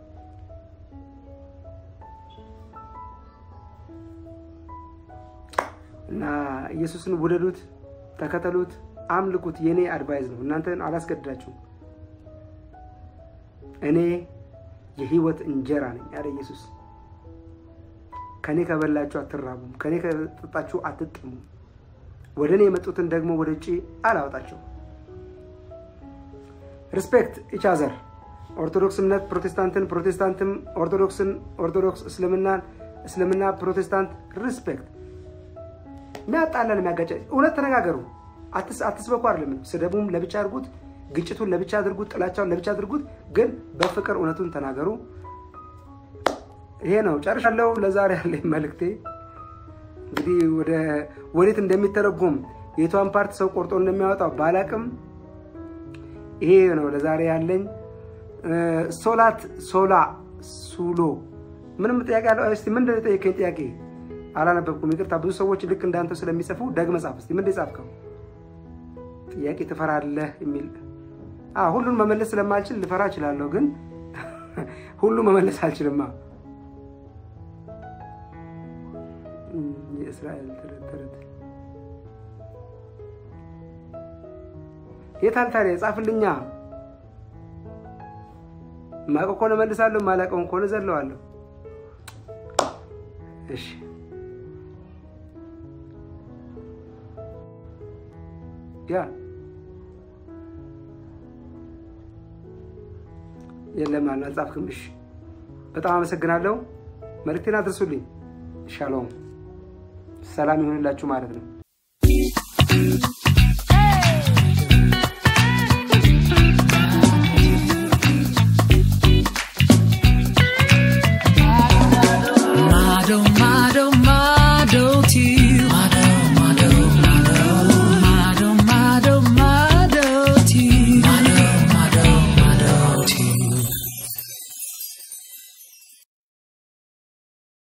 እና ኢየሱስን ውደዱት፣ ተከተሉት፣ አምልኩት። የእኔ አድቫይዝ ነው። እናንተን አላስገድዳችሁም። እኔ የህይወት እንጀራ ነኝ ያለ ኢየሱስ። ከእኔ ከበላችሁ አትራቡም፣ ከእኔ ከጠጣችሁ አትጥሙም። ወደ እኔ የመጡትን ደግሞ ወደ ውጭ አላወጣቸው። ሪስፔክት ኢች አዘር ኦርቶዶክስ እምነት ፕሮቴስታንትን፣ ፕሮቴስታንትም ኦርቶዶክስን፣ ኦርቶዶክስ እስልምናን፣ እስልምና ፕሮቴስታንት ሪስፔክት። የሚያጣላን የሚያጋጫ እውነት ተነጋገሩ። አትስበኩ አይደለም። ስደቡም ለብቻ አድርጉት፣ ግጭቱን ለብቻ አድርጉት፣ ጥላቻውን ለብቻ አድርጉት። ግን በፍቅር እውነቱን ተናገሩ። ይሄ ነው ጨርሻለሁ። ለዛሬ ያለኝ መልእክቴ እንግዲህ ወደ ወዴት እንደሚተረጎም የቷን ፓርት ሰው ቆርጦ እንደሚያወጣው ባላቅም ይሄ ነው ለዛሬ ያለኝ። ሶላት ሶላ ሱሎ ምንም ጥያቄ ያለው? እስቲ ምንድን ነው የጠየቀኝ ጥያቄ? አላነበብኩም፣ ይቅርታ። ብዙ ሰዎች ልክ እንዳንተው ስለሚጽፉ ደግመህ ጻፍ። እስቲ ምንድን የጻፍከው ጥያቄ? ትፈራለህ የሚል ሁሉን መመለስ ስለማልችል ልፈራ እችላለሁ፣ ግን ሁሉ መመለስ አልችልማ። የእስራኤል ተረት ተረት የታል ታዲያ? ጻፍልኛ። ማቀው ከሆነ መልሳለሁ፣ ማላቀውን ከሆነ ዘለዋለሁ። እሺ ያ የለም አልጻፍክም። እሺ በጣም አመሰግናለሁ። መልእክቴን አድርሱልኝ። ሻሎም ሰላም ይሆንላችሁ ማለት ነው።